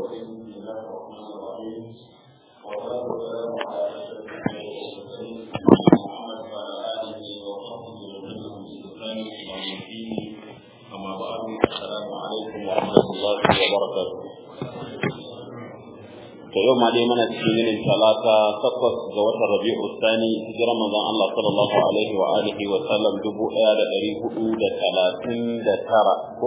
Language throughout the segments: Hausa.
الرحيم بسم الله الرحمن الرحيم والصلاة والسلام على أشرف المرسلين محمد وعلى آله وصحبه وسلم بإحسان إلى يوم الدين أما بعد السلام عليكم ورحمة الله وبركاته to yau ma dai mana cikin yinin talata takwas ga watan rabi'u thani hijirar manzon Allah sallallahu alaihi wa alihi wa sallam dubu ɗaya da ɗari hudu da talatin da tara ko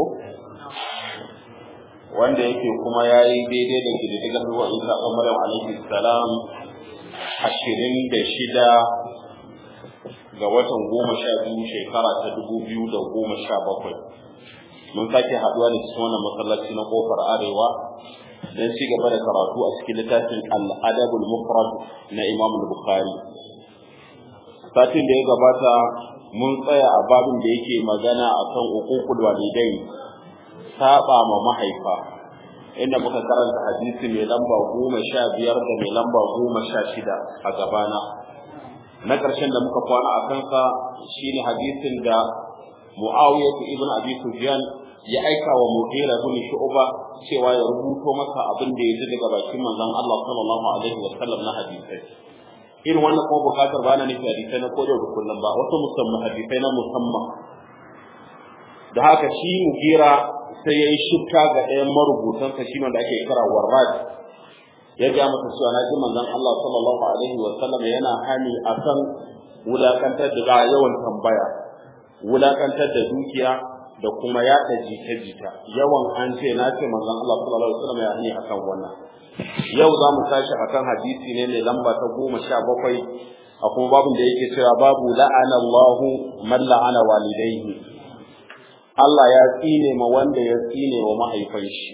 wanda yake kuma ya yi daidai da kididdigar ruwa isa ɗan maryam alaihi salam ashirin da shida ga watan goma sha biyu shekara ta dubu biyu da goma sha bakwai mun sake haɗuwa da cikin wannan masallaci na kofar arewa don ci gaba da karatu a cikin littafin al'adabul mufrad na imam bukhari satin da ya gabata mun tsaya a babin da yake magana akan uququl walidai saba ma mahaifa inda muka karanta hadisi mai lamba goma sha biyar da mai lamba goma sha shida a gabana na ƙarshen da muka kwana a kansa shine hadisin da mu'awiyah ibn abi sufyan ya aika wa mughira ibn shu'ba cewa ya rubuto masa abin da ya ji daga bakin manzon Allah sallallahu alaihi wa sallam na hadisai irin wannan kuma bukatar ba na nufi hadisai na kodiyar da kullum ba wasu musamman hadisai na musamman da haka shi mugira sai ya yi shifta ga ɗayan marubutansa shi wanda ake kira warrad ya ga masa cewa na ji manzon Allah sallallahu alaihi wa sallam yana hani akan wulakantar da yawan tambaya wulakantar da dukiya da kuma yaɗa jita-jita yawan an ce na ce manzon Allah sallallahu alaihi wasallam ya hani akan wannan yau za mu tashi akan hadisi ne mai lamba ta goma sha bakwai a kuma babin da yake cewa babu la'ana Allahu man la'ana walidaihi Allah ya tsine ma wanda ya tsine wa mahaifan shi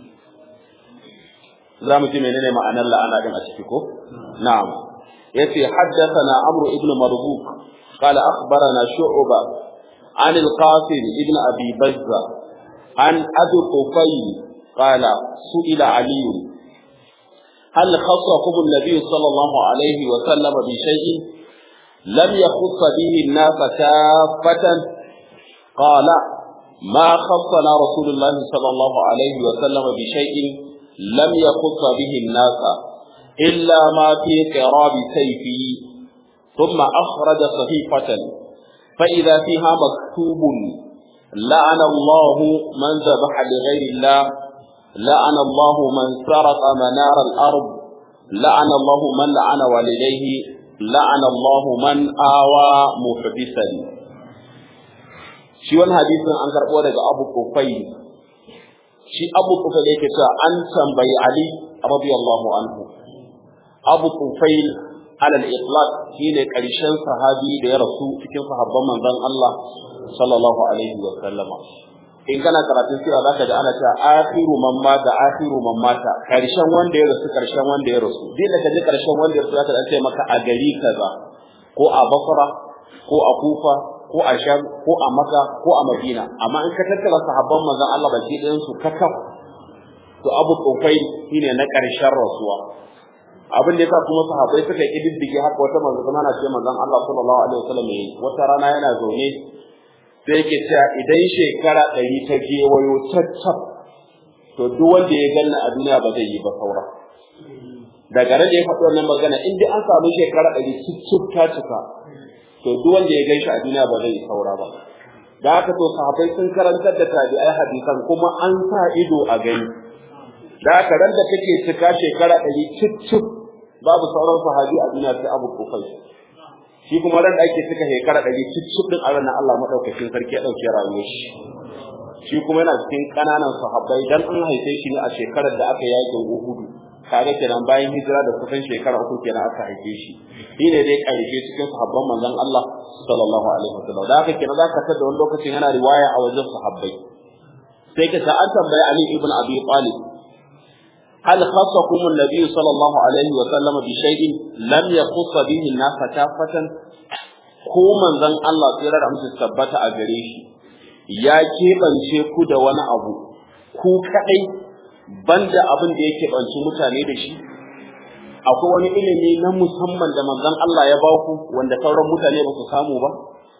za mu ji menene ma'anar la'ana din a ciki ko na'am yace haddathana amru ibn marbuk قال أخبرنا شعبة عن القاسم ابن أبي بزة عن أبي قفيل قال سئل علي هل خصكم النبي صلى الله عليه وسلم بشيء لم يخص به الناس كافة قال ما خصنا رسول الله صلى الله عليه وسلم بشيء لم يخص به الناس إلا ما في قراب سيفي ثم أخرج صحيفة فإذا فيها مكتوب لعن الله من ذبح لغير الله لعن الله من سرق منار الأرض لعن الله من لعن والديه لعن الله من آوى محدثا shi wani hadisin an karɓo daga Abu Kufai shi Abu Kufai yake cewa an tambayi Ali radiyallahu anhu Abu Kufai alal itlaq shine karshen sahabi da ya rasu cikin sahabban manzon Allah sallallahu alaihi wa sallama in kana karatun sira zaka ji ana cewa akhiru man mata akhiru man mata karshen wanda ya rasu karshen wanda ya rasu dai da kaji karshen wanda ya rasu zaka ce maka a gari kaza ko a Basra ko a Kufa ko a Sham ko a Makka ko a Madina amma in ka tattara sahabban manzon Allah baki ɗayan su kakaf to Abu Kufai shine na karshen rasuwa abin da yasa kuma sahabbai suka kididdige haka wata manzo kuma na ce manzon Allah sallallahu alaihi wasallam yayi wata rana yana zaune sai yake cewa idan shekara ɗari ta gewayo tattaf to duk wanda ya ganna a duniya ba zai yi ba saura daga nan da ya faɗi wannan magana in dai an samu shekara ɗari cicif ta cika to duk wanda ya ganshi a duniya ba zai yi saura ba da haka to sahabbai sun karantar da tabi'ai hadisan kuma an sa ido a gani da haka ran da kake cika shekara ɗari cicif babu sauran sahabi a duniya sai Abu Kufai shi kuma ran da ake cika shekara ɗari cikin din a ranar Allah madaukakin sarki ya dauke rayuwar shi shi kuma yana cikin kananan sahabbai dan an haife shi ne a shekarar da aka yaƙi Uhud kaga kenan bayan hijira da kusan shekara uku kenan aka haife shi shi ne dai ƙarshe cikin sahabban manzon Allah sallallahu alaihi wasallam da haka kenan zaka tada wani lokacin yana riwaya a wajen sahabbai sai ka ta an tambayi Ali ibn Abi Talib هل خصكم النبي صلى الله عليه وسلم بشيء لم يخص به الناس كافة ko manzon Allah tsira da musu tabbata a gare shi ya keɓance ku da wani abu ku kaɗai banda abin da ya keɓanci mutane da shi akwai wani ilimi na musamman da manzon Allah ya ba ku wanda sauran mutane ba su samu ba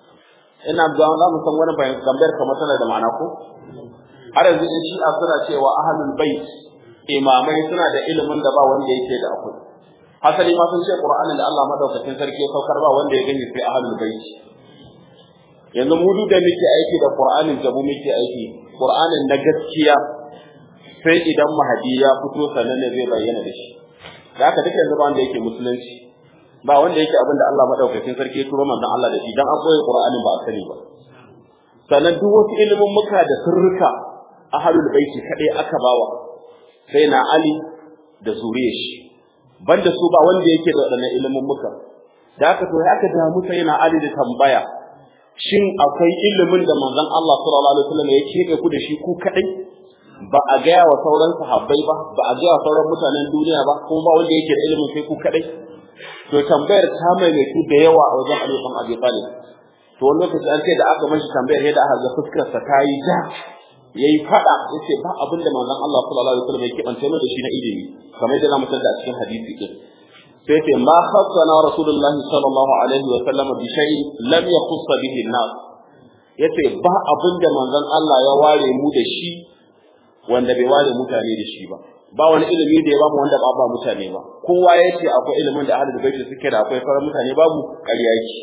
ina ga za mu san wani tambayar kamar tana da ma'ana ko har yanzu in shi'a suna cewa ahlul bait imamai suna da ilimin da ba wanda yake da akwai hasali ma sun ce qur'anin da Allah madaukakin sarki ya saukar ba wanda ya gani sai ahlul bait yanzu mu duk da muke aiki da qur'anin da mu muke aiki qur'anin na gaskiya sai idan mahadi ya fito sannan ne zai bayyana da shi da haka duka yanzu ba wanda yake musulunci ba wanda yake abin da Allah madaukakin sarki ya turo manzon Allah da shi dan an koyi qur'anin ba a sani ba sannan duk wasu ilimin muka da sirrika ahlul baiti kadai aka bawa sai na Ali da zuriyar shi banda su ba wanda yake da wadannan ilimin muka da aka to aka damu sai na Ali da tambaya shin akwai ilimin da manzon Allah sallallahu alaihi wasallam ya kebe ku da shi ku kadai ba a gaya wa sauran sahabbai ba ba a gaya wa sauran mutanen duniya ba kuma ba wanda yake da ilimin sai ku kadai to tambayar ta maimaitu da yawa a wajen Ali bin Abi Talib to wani lokaci an ce da aka mashi tambayar yadda aka ga fuskar sa ta yi ja yayi fada yace ba abin da manzon Allah sallallahu alaihi wasallam ya kibance mu da shi na ilimi kamar yadda zamu tada a cikin hadisi din sai ce ma khassana rasulullahi sallallahu alaihi wasallam bi shay'in lam yakhuss bihi an-nas yace ba abin da manzon Allah ya ware mu da shi wanda bai ware mutane da shi ba ba wani ilimi da ya bamu wanda ba ba mutane ba kowa yace akwai ilimin da ahlul baiti suke da akwai sauran mutane babu ƙarya yake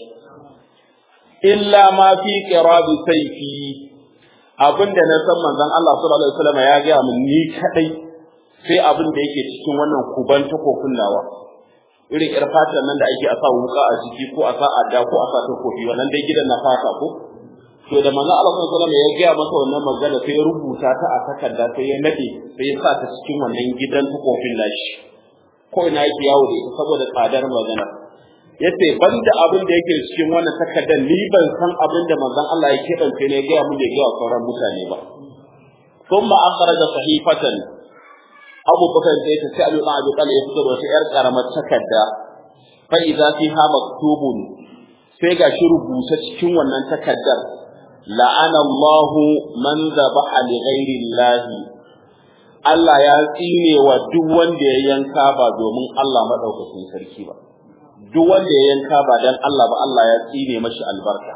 illa ma fi qirabi sayfi abinda na san manzon Allah sallallahu alaihi wasallam ya ga mun ni kadai sai abin da yake cikin wannan kuban takofin nawa irin yar fatan nan da ake a sa wuka a jiki ko a sa adda ko a sa takofi wannan dai gidan na fata ko to da manzon Allah sallallahu alaihi wasallam ya ga masa wannan magana sai ya rubuta ta a takarda sai ya nade sai ya sa ta cikin wannan gidan takofin nashi ko ina yake yawo da ita saboda tsadar magana yace banda abin da yake cikin wannan takardar ni ban san abin da manzon Allah ya kebance ne ga mu da ga sauran mutane ba thumma akhraja sahifatan Abu Bakar sai ta sai Abu Abi Talib ya fito da wata yar karamar takarda fa idza fiha maktubun sai ga shi rubuta cikin wannan takardar la'ana Allah man dhabaha li ghairi Allah Allah ya tsine wa duk wanda ya yanka ba domin Allah madaukakin sarki ba duk wanda ya yanka ba dan Allah ba Allah ya tsine mashi albarka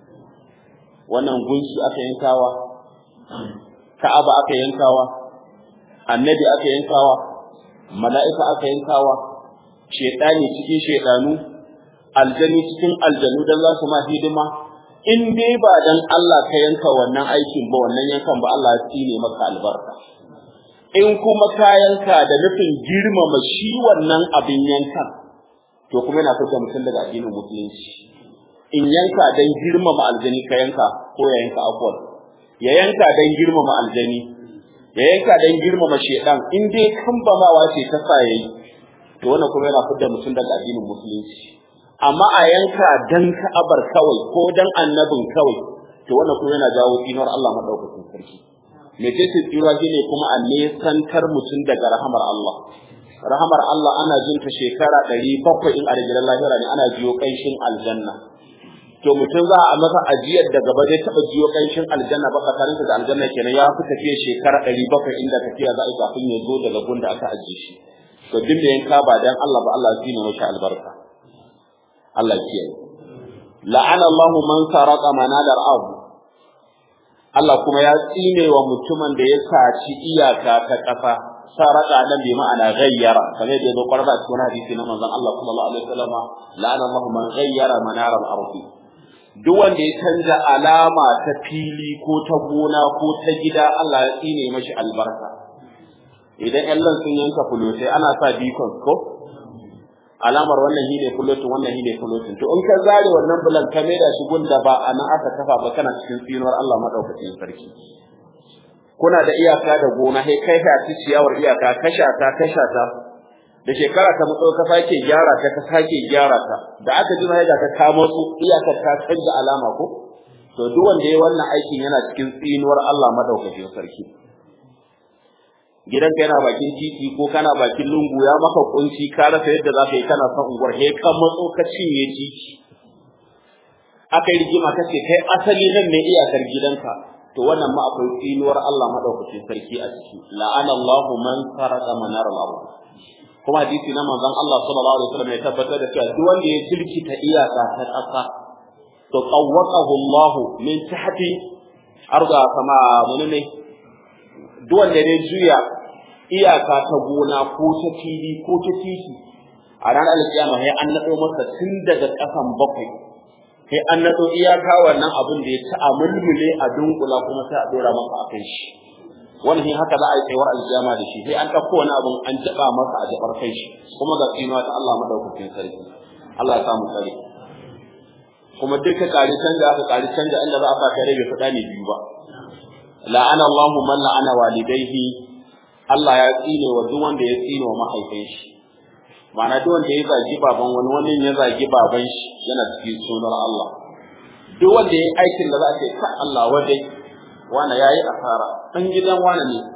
wannan gunshi aka yankawa Ka'aba aka yankawa annabi aka yankawa mala'ika aka yankawa shedani cikin shedanu aljani cikin aljanu dan za su ma hidima in dai ba dan Allah ka yanka wannan aikin ba wannan yankan ba Allah ya tsine maka albarka in kuma ka yanka da nufin girmama shi wannan abin yankan to kuma yana fitar mutum daga addinin musulunci in yanka dan girmama aljani ka yanka ko ya yanka akwai ya yanka dan girmama aljani ya yanka dan girmama shedan in dai kambamawa ce ta sa yayi to wannan kuma yana fitar mutum daga addinin musulunci amma a yanka dan ka'abar kawai ko dan annabin kawai to wannan kuma yana jawo tsinar Allah madaukakin sarki me ce tsira shine kuma a nesantar mutum daga rahamar Allah rahamar Allah ana jin ta shekara ɗari bakwai in a rigirar lahira ne ana jiyo ƙanshin aljanna to mutum za a masa ajiyar da gaba zai taɓa jiyo ƙanshin aljanna ba tsakanin da aljanna kenan ya fi tafiya shekara ɗari bakwai inda tafiya za a yi kafin ya zo daga gun da aka ajiye shi to duk da yanka ba dan Allah ba Allah zai nuna shi albarka Allah kiyaye la'ana Allahu man saraka manadar abu Allah kuma ya tsine wa mutumin da ya saci iyaka ta ƙasa saraka nan bi ma'ana ghayyara kamar da yazo qarba cikin hadisi na manzon Allah sallallahu alaihi wasallam la'ana Allahu man ghayyara manar al-ardi duk wanda ya canza alama ta fili ko ta gona ko ta gida Allah ya tsine mashi albarka idan ƴan sun yanka fulotai ana sa beacon ko alamar wannan shine fulotin wannan shine fulotin to in ka zare wannan bulan ka maida shi gunda ba a nan aka kafa ba kana cikin tsinuwar Allah madaukakin sarki kuna da iyaka da gona sai kai ka ci ciyawar iyaka kasha ta kasha ta da shekara ta mutso ka sake gyara ta ka sake gyara ta da aka ji mai da ka kamo su iyakar ta canza alama ko to duk wanda yayi wannan aikin yana cikin tsinuwar Allah madaukakin sarki gidanka yana bakin titi ko kana bakin lungu ya maka kunci ka rasa yadda za ka yi kana son unguwar he ka matso ka cinye titi aka yi rigima ka ce kai asali nan ne iyakar gidanka to wannan ma akwai tsinuwar Allah madaukakin sarki a ciki la'ana Allahu man saraka manar al-ard kuma hadisi na manzon Allah sallallahu alaihi wasallam ya tabbatar da cewa duk wanda ya tilkita iyaka ta ƙasa to qawwaqahu Allahu min tahti arda kama menene duk wanda ya juya iyaka ta gona ko ta fili ko ta titi a ranar alkiyama sai an nado masa tun daga kasan bakwai sai an nado iyaka wannan abin da ya ci a mulmule a dunkula kuma sai a dora masa a kai shi wannan haka za a yi tsayuwar alkiyama da shi sai an ɗauko wani abin an jaba masa a jabar kai shi kuma ga tsinuwa ta Allah madaukakin sarki Allah ya samu tsare kuma duka kare canja aka kare canja inda za a sa kare bai fada ne biyu ba la'ana Allahu man la'ana walidayhi Allah ya tsine wa duk wanda ya tsine wa mahaifin shi ma'ana duk wanda ya zagi baban wani wani ya zagi baban shi yana cikin sunar Allah duk wanda ya aikin da za a ce ka Allah wadai wani yayi asara dan gidan wani ne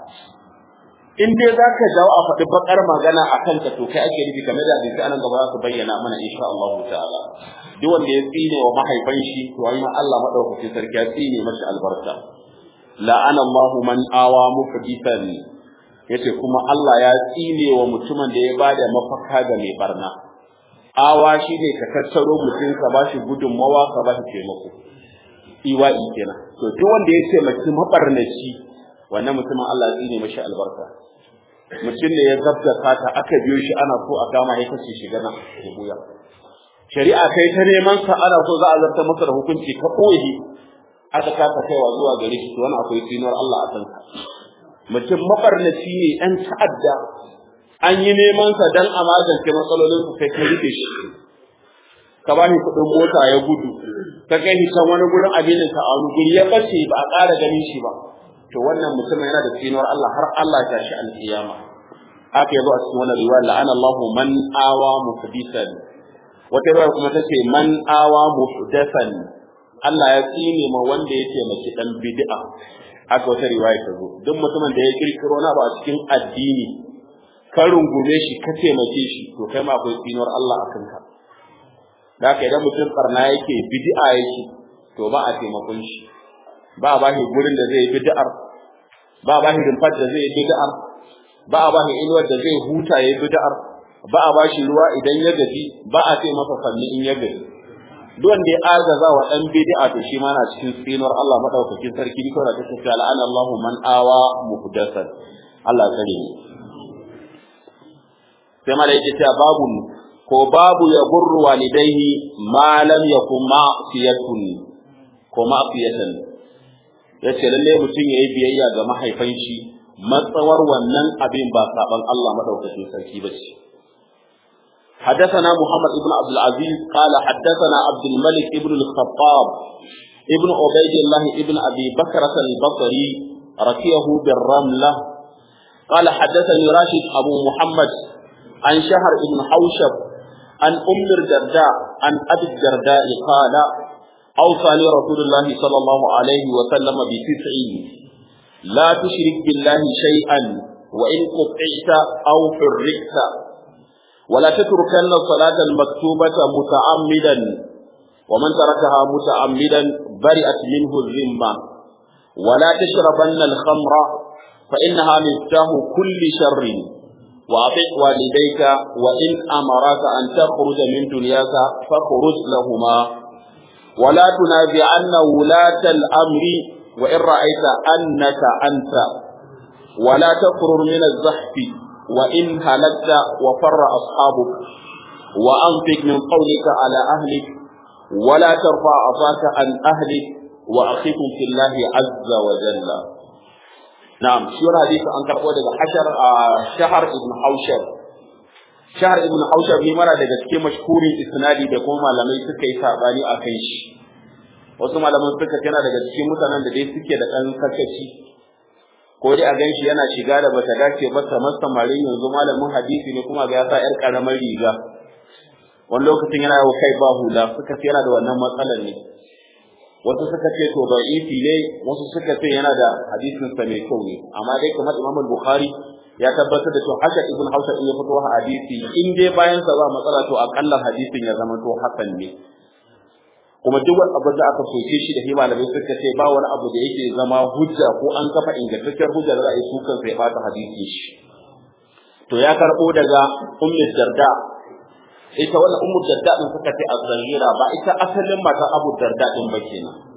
in dai za ka jawo a faɗi bakar magana a kanka to kai ake nufi kamar da hadisi anan gaba za su bayyana mana insha Allah ta'ala duk wanda ya tsine wa mahaifan shi to ai ma Allah madaukakin sarki ya tsine masa albarka la'ana Allahu man awa muhdithan yace kuma Allah ya tsine wa mutumin da ya bada mafaka ga mai barna awa shi ne ka tattaro mutum ka bashi gudunmawa ka bashi taimako iwa'i kenan to duk wanda ya taimaki mabarnaci wannan mutumin Allah ya tsine mashi albarka mutum ne ya zabta ta aka biyo shi ana so a kama ya kace shi gana ya buya shari'a kai ta neman sa ana so za a zarta masa da hukunci ka koyi aka kasa kaiwa zuwa gare shi to wannan akwai tsinuwar Allah a kanka mutum mabarnaci ne dan ta'adda an yi neman sa dan a magance matsalolin su kai ka rike shi ka bani kuɗin mota ya gudu ka kai shi can wani gurin abinin ka a wani guri ya bace ba a ƙara ganin shi ba to wannan mutumin yana da tsinuwar Allah har Allah ya tashi alƙiyama haka yazo a cikin wannan riwaya la'ana Allahu man awa muhdisan wata riwaya kuma tace man awa muhdathan Allah ya tsine ma wanda ya taimaki dan bid'a haka wata riwaya ta zo duk mutumin da ya kirkiro na ba a cikin addini ka rungume shi ka taimake shi to kai ma akwai tsinuwar Allah a kanka da haka idan mutum barna yake bid'a yake to ba a taimakon shi ba a bashi gurin da zai bid'ar ba a bashi rumfar da zai bid'ar ba a bashi inuwar da zai huta ya bid'ar ba a bashi ruwa idan ya gaji ba a ce masa fanni in ya gaji duk wanda ya agaza wa dan bid'a to shi ma na cikin tsinuwar Allah madaukakin sarki ni kawai da take la'ana Allahu man awa muhdathan Allah kare ni sai mala yake cewa babu ko babu ya gurru walidaihi ma lam yakun ma'siyatun ko ma'siyatan yace lalle mutum yayi biyayya ga mahaifan shi matsawar wannan abin ba saban Allah madaukakin sarki bace حدثنا محمد بن عبد العزيز قال حدثنا عبد الملك بن الخطاب ابن عبيد الله ابن ابي بكرة البصري ركيه بالرملة قال حدثني راشد ابو محمد عن شهر بن حوشب عن ام الدرداء عن ابي الدرداء قال اوصاني رسول الله صلى الله عليه وسلم بتسع لا تشرك بالله شيئا وان قطعت او فرقت ولا تتركن الصلاة المكتوبة متعمدا ومن تركها متعمدا برئت منه الذمة ولا تشربن الخمر فإنها مفتاح كل شر وأطع والديك وإن أمرك أن تخرج من دنياك فاخرج لهما ولا تنازعن ولاة الأمر وإن رأيت أنك أنت ولا تفرر من الزحف وإن هلكت وفر أصحابك وأنفق من قولك على أهلك ولا ترفع عصاك عن أهلك وأخيكم في الله عز وجل نعم شو الحديث عن كربوة حشر آه شهر ابن حوشب شهر ابن حوشب ne mara daga cikin mashhurin isnadi da kuma malamai suka yi sabani a kan shi wasu malaman suka yana daga cikin mutanen da dai suke da ɗan sakaci ko dai a ganshi yana shiga da bata dace ba kamar samarin yanzu malamin hadisi ne kuma ga ya sa yar karamar riga wani lokacin yana yau kai ba hula suka ce yana da wannan matsalar ne wasu suka ce to da'ifi ne wasu suka ce yana da hadisin sa mai kyau ne amma dai kamar Imam Bukhari ya tabbatar da to haka Ibn Hausa in ya fito hadisi in dai bayan sa ba matsala to akalla hadisin ya zama to hasan ne kuma duk wani abu da aka soke shi da shi malamai suka ce ba wani abu da yake zama hujja ko an kafa ingantacciyar hujja da za a yi sukan sai bata hadisi shi to ya karbo daga ummu darda ita wannan ummu darda din suka ce az-zahira ba ita asalin matan abu darda din ba kenan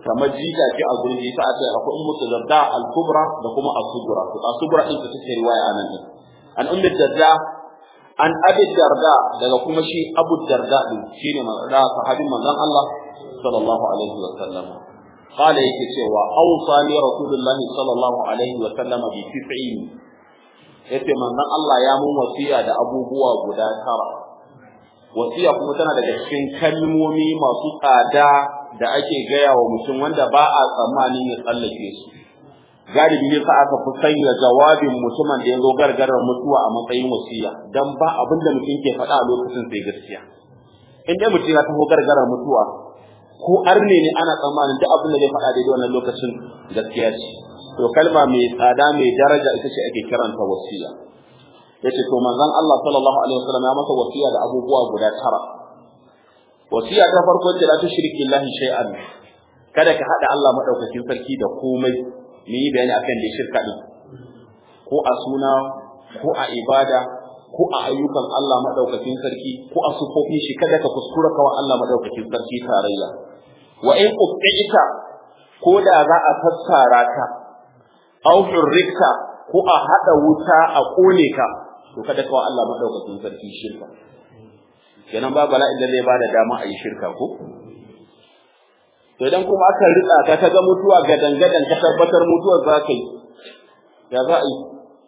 kamar jika ce a gurin isa a ce akwai ummu darda al-kubra da kuma as-sugra to as-sugra din ta take riwaya anan din an ummu darda an abi darda daga kuma shi abu darda din shine da sahabin manzon Allah sallallahu alaihi wa sallam قال yake cewa awsani rasulullahi sallallahu alaihi wa sallam bi tis'in yace manzon Allah ya mun wasiya da abubuwa guda tara wasiya kuma tana daga cikin kalmomi masu tsada da ake gaya wa mutum wanda ba a tsammanin ya tsallake su galibi ne sa aka fi sanya jawabin mutumin da ya zo gargarar mutuwa a matsayin wasiya dan ba abin da mutum ke faɗa a lokacin sai gaskiya in dai mutum ya taho gargarar mutuwa ko arne ne ana tsammanin duk abin da zai faɗa daidai wannan lokacin gaskiya ce to kalma mai tsada mai daraja ita ce ake kiranta wasiya yace to manzon Allah sallallahu alaihi wasallam ya masa wasiya da abubuwa guda tara wasiya ta farko ce la tushriki billahi shay'an kada ka hada Allah madaukakin sarki da komai ni yi bayani akan da shirka din ko a suna ko a ibada ko a ayyukan Allah madaukakin sarki ko a sufofin shi kada ka kuskura kawa Allah madaukakin sarki tarayya wa in qutta ko da za a fassara ka aw hurrika ko a hada wuta a kone ka to kada kawa Allah madaukakin sarki shirka kenan ba bala'in da zai bada dama a yi shirka ko to idan kuma aka rika ka ta ga mutuwa ga dangadan ka tabbatar mutuwar za ka yi ya za a yi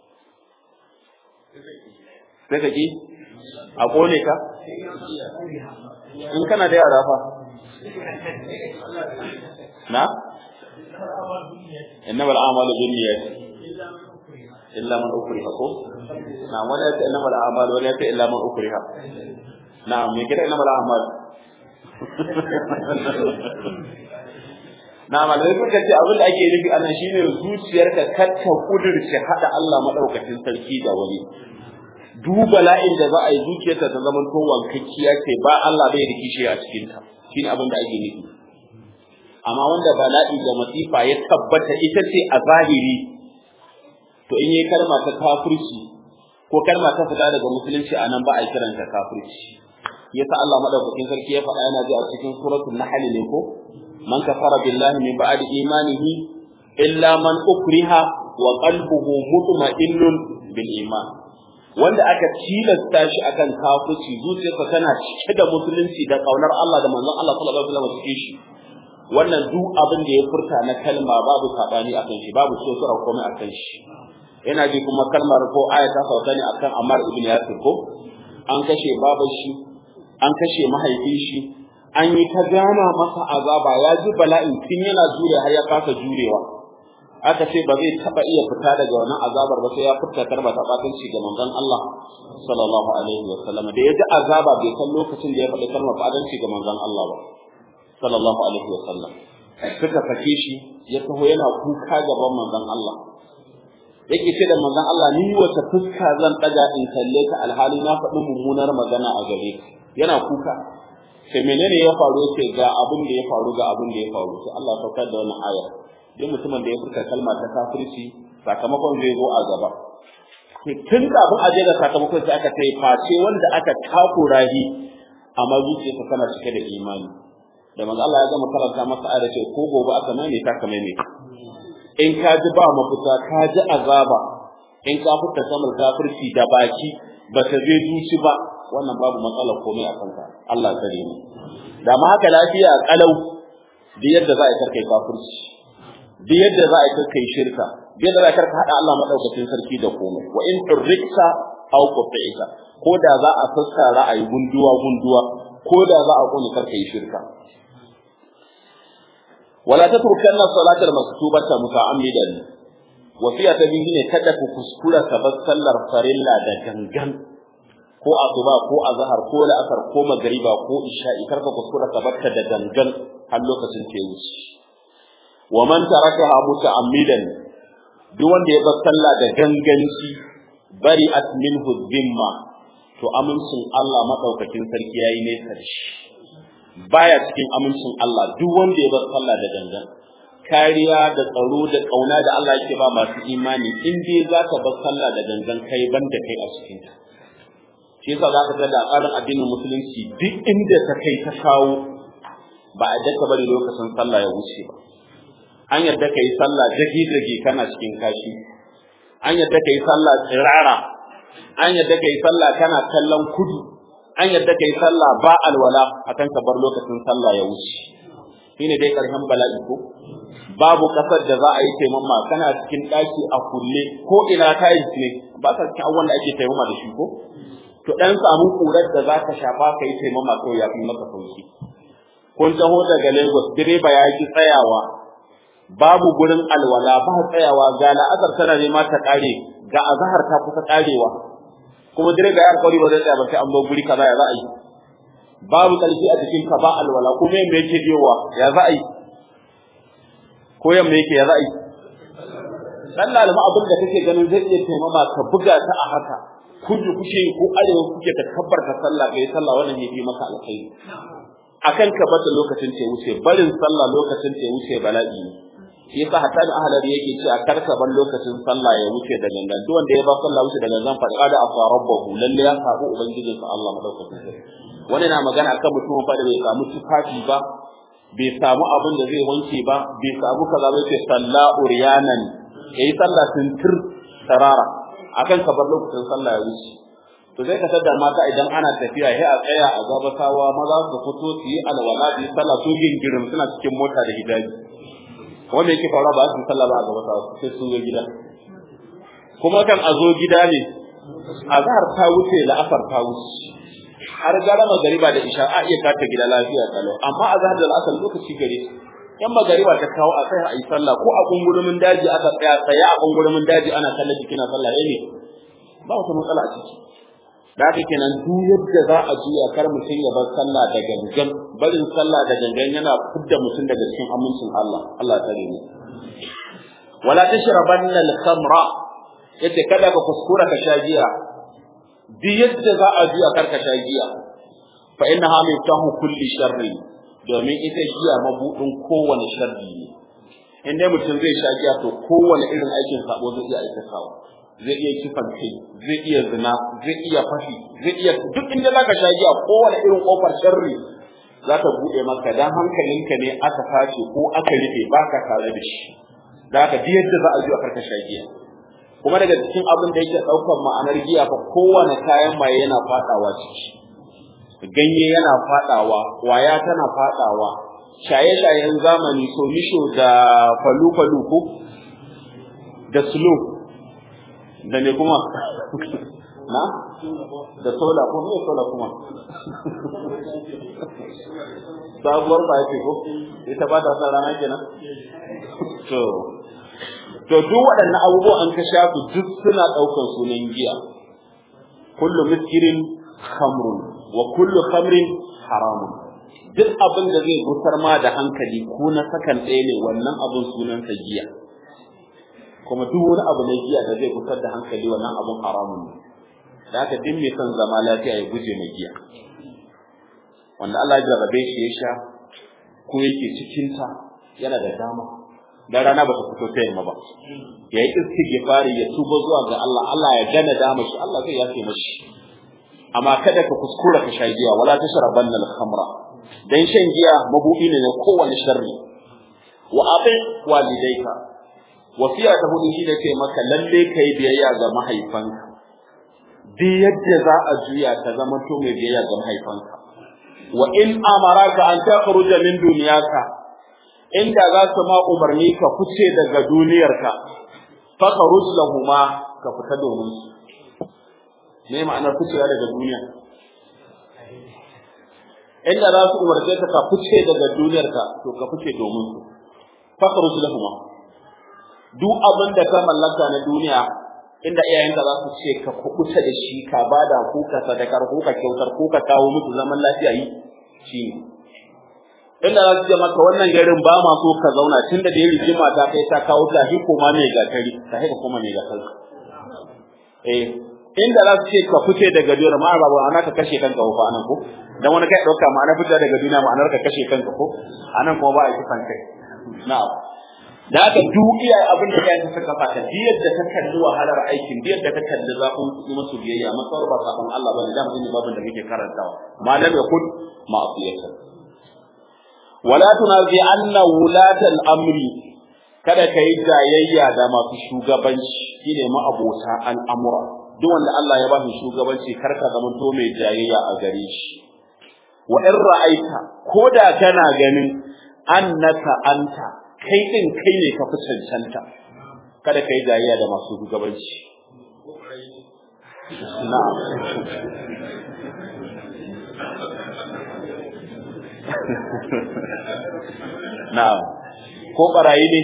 sai ka ki a kone ka in kana da yara fa na innama al'amalu binniyat illa man ukriha ko na wala ta innama al'amalu wala ta illa man ukriha na me kira innama al'amalu na malamai suka ce abin da ake nufi anan shine zuciyarka kar ta kudurce hada Allah madaukakin sarki da wani duba la'in da za a yi zuciyarta ta zama to wankakkiya ce ba Allah bai rikishi a cikin ta shine abin da ake nufi amma wanda bala'i da masifa ya tabbata ita ce a zahiri to in yi kalma ta kafirci ko kalma ta fita daga musulunci a nan ba a kiranta kafirci yasa Allah madaukakin sarki ya faɗa yana ji a cikin suratul nahl ne ko man kafara billahi min ba'di imanihi illa man ukriha wa qalbuhu mutma'innun bil iman wanda aka tilasta shi akan kafirci zuciyarsa tana cike da musulunci da kaunar Allah da manzon Allah sallallahu alaihi wasallam cikin shi wannan duk abin da ya furta na kalma babu sabani akan shi babu sosura komai akan shi yana ji kuma kalmar ko aya ta sauka ne akan Ammar ibn Yasir ko an kashe babar shi an kashe mahaifin shi an yi ta gama masa azaba ya ji bala'in tun yana jure har ya kasa jurewa aka ce ba zai taba iya fita daga wannan azabar ba sai ya fita karba ta batanci ga manzon Allah sallallahu alaihi wa sallam da ya ji azaba bai san lokacin da ya faɗi kalmar batanci ga manzon Allah ba sallallahu alaihi wa sallam suka sake shi ya taho yana kuka gaban manzon Allah yake ce da manzon Allah ni wata fuska zan daga in kalle ka alhali na faɗi mummunar magana a gare ka yana kuka sai menene ya faru yace ga abin da ya faru ga abin da ya faru sai Allah ya saukar da wannan aya duk mutumin da ya furta kalma ta kafirci sakamakon zai zo a gaba tun kafin a je da sakamakon sai aka tai face wanda aka takura shi amma zuciyarsa tana cike da imani da manzo Allah ya gama karanta masa ayar ce ko gobe aka mai ta kamar ne in ka ji ba mafita ka ji azaba in ka furta kamar kafirci da baki ba ta zai zuci ba wannan babu matsala komai a kanka Allah kare mu da ma haka lafiya kalau da yadda za a karkai kafirci da yadda za a karkai shirka da yadda za a karka hada Allah madaukakin sarki da komai wa in turrikta aw qut'ika ko da za a sassa ra'ayi gunduwa gunduwa ko da za a kone karkai shirka wala tatrukanna salatal maktubata muta'ammidan wasiya ta biyu ne kada ku kuskura ka bar sallar farilla da gangan ko asuba ko azhar ko la'asar ko magriba ko isha'i karka kuskura ka barka da gangan har lokacin ta wuce wa man tarakaha muta'ammidan duk wanda ya bar sallah da ganganci bari at minhu dhimma to amincin Allah madaukakin sarki yayi nesa da shi baya cikin amincin Allah duk wanda ya bar sallah da gangan kariya da tsaro da kauna da Allah yake ba masu imani in dai zaka bar sallah da gangan kai banda kai a cikin ta shi yasa za ka ga da tsarin addinin musulunci duk inda ta kai ta kawo ba a daka bari lokacin sallah ya wuce ba an yadda ka yi sallah dagi dagi kana cikin kashi an yadda ka yi sallah tsirara an yadda ka yi sallah kana kallon kudu an yadda ka yi sallah ba alwala akan ka bar lokacin sallah ya wuce shine dai karshen bala'i ko babu kasar da za a yi taimama kana cikin daki a kulle ko ina tiles ne ba ka cikin abubuwan da ake taimama da shi ko to dan samu kurar da za ka shafa ka yi taimama kawai ya fi maka sauki kun taho daga Lagos direba ya ki tsayawa babu gurin alwala ba tsayawa ga la'azar tana nema ta kare ga azhar ta kusa karewa kuma direba ya alƙawari ba zai tsaya ba sai an bar guri kaza ya za a yi babu ƙarfi a cikin ka ba alwala kuma yamma yake biyowa ya za a yi ko yamma yake ya za a yi dan lalima abin da kake ganin zai iya taimama ka buga ta a haka kudu kuke ko arewa kuke ka kabbarta sallah kai sallah wannan yafi maka alkhairi akan ka bata lokacin ce wuce barin sallah lokacin ce wuce bala'i ne shi yasa hatta da ahlar yake cewa karka ban lokacin sallah ya wuce da gangan duk wanda ya ba sallah wuce da gangan fa da afa rabbahu lalle ya sabu ubangijinsa Allah madaukakin sarki wani na magana akan mutum fa da bai samu tufafi ba bai samu abin da zai wanke ba bai samu kaza ba sai salla uryanan yayi sallah tuntur tarara akan ka bar lokacin sallah ya wuce to zai ka tada mata idan ana tafiya sai a tsaya a gabatawa maza su fito su yi alwala su yi sallah su gingirin suna cikin mota da hijabi wanda yake faruwa ba su sallah ba a gabatawa sai su zo gida kuma kan a zo gida ne azhar ta wuce la'asar ta wuce har gara magariba da isha a iya kata gida lafiya kalau amma a zahar da al'asar lokaci gare yan magariba ta kawo a tsaya a yi sallah ko a kungurumin daji aka tsaya tsaya a kungurumin daji ana sallah jikina sallah ne ba wata matsala a ciki da haka kenan duk yadda za a juya kar mutum ya bar sallah da gangan barin sallah da gangan yana fidda mutum daga cikin amincin Allah Allah ta mu wala tashrabanna al-khamra yace kada ka kuskura ka sha giya duk yadda za a juya karka sha giya fa innaha miftahu kulli sharri domin ita giya mabudin kowane sharri ne in dai mutum zai sha giya to kowane irin aikin sabo zai iya aikatawa zai iya kifan kai zai iya zina zai iya fashi zai iya duk inda zaka sha giya kowane irin kofar sharri za ta bude maka dan hankalinka ne aka sace ko aka rufe baka tare da shi da haka duk yadda za a juya karka sha giya kuma daga cikin abin da yake ɗaukar ma'anar giya fa kowane kayan maye yana faɗawa ciki ganye yana faɗawa waya tana faɗawa shaye-shayen zamani somisho da falu-falu ko da slow da ne kuma na da sola ko me sola kuma sabuwar ba ce ko ita ba ta sa rana kenan to to duk waɗannan abubuwan an ka shafu duk suna ɗaukar sunan giya kullu miskirin khamrun wa kullu khamrin haramun duk abin da zai gusar ma da hankali ko na sakan ɗaya ne wannan abin sunansa giya kuma duk wani abu na giya da zai gusar da hankali wannan abin haramun ne da haka duk mai son zama lafiya ya guje mai giya wanda Allah ya jarrabe shi ya sha ko yake cikinta yana da dama dan rana ba ta fito ta yamma ba ya yi istighfari ya tuba zuwa ga Allah Allah ya gana dama shi Allah zai yafe mashi amma kada ka kuskura ka sha giya wala tashrabanna al-khamra dan shan giya mabudi ne na kowane sharri wa abi walidayka wasiya ta hudu shine ce maka lalle kai biyayya ga mahaifanka duk yadda za a juya ka zama to mai biyayya ga mahaifanka wa in amaraka an takhruja min dunyaka inda za su ma umarni ka fice daga duniyarka fa kharuj lahuma ka fita domin su me ma'anar ficewa daga duniya inda za su umarce ka ka fice daga duniyarka to ka fice domin su fa kharuj lahuma duk abin da ka mallaka na duniya inda iyayenka za su ce ka kubuta da shi ka bada ko ka sadakar ko ka kyautar ko ka kawo musu zaman lafiya yi shi ne inda za su ce maka wannan garin ba ma so ka zauna tun da ya rigima ta kai ta kawo ta hi koma mai gatari ta hi koma mai gatari eh inda za su ce ka fice daga duniyar ma ba ana ka kashe kanka ko anan ko dan wani kai dauka ma'ana fita daga duniya ma'anar ka kashe kanka ko anan kuma ba a kifan kai na'am da haka duk iya abin da kai suka fata diyar da ta kalli wahalar aikin diyar da ta kalli zafin musu biyayya masar ba sabon Allah bane da mun babin da muke karantawa malam ya kud ma'asiyatan wala tunazi anna wulatal amri kada ka yi jayayya da masu shugabanci shine ma'abota al'amura duk wanda Allah ya ba shi shugabanci kar ka zama to mai jayayya a gare shi wa in ra'aita ko da kana ganin annaka anta kai din kai ne ka fi cancanta kada ka yi jayayya da masu shugabanci na'am na'am ko barayi ne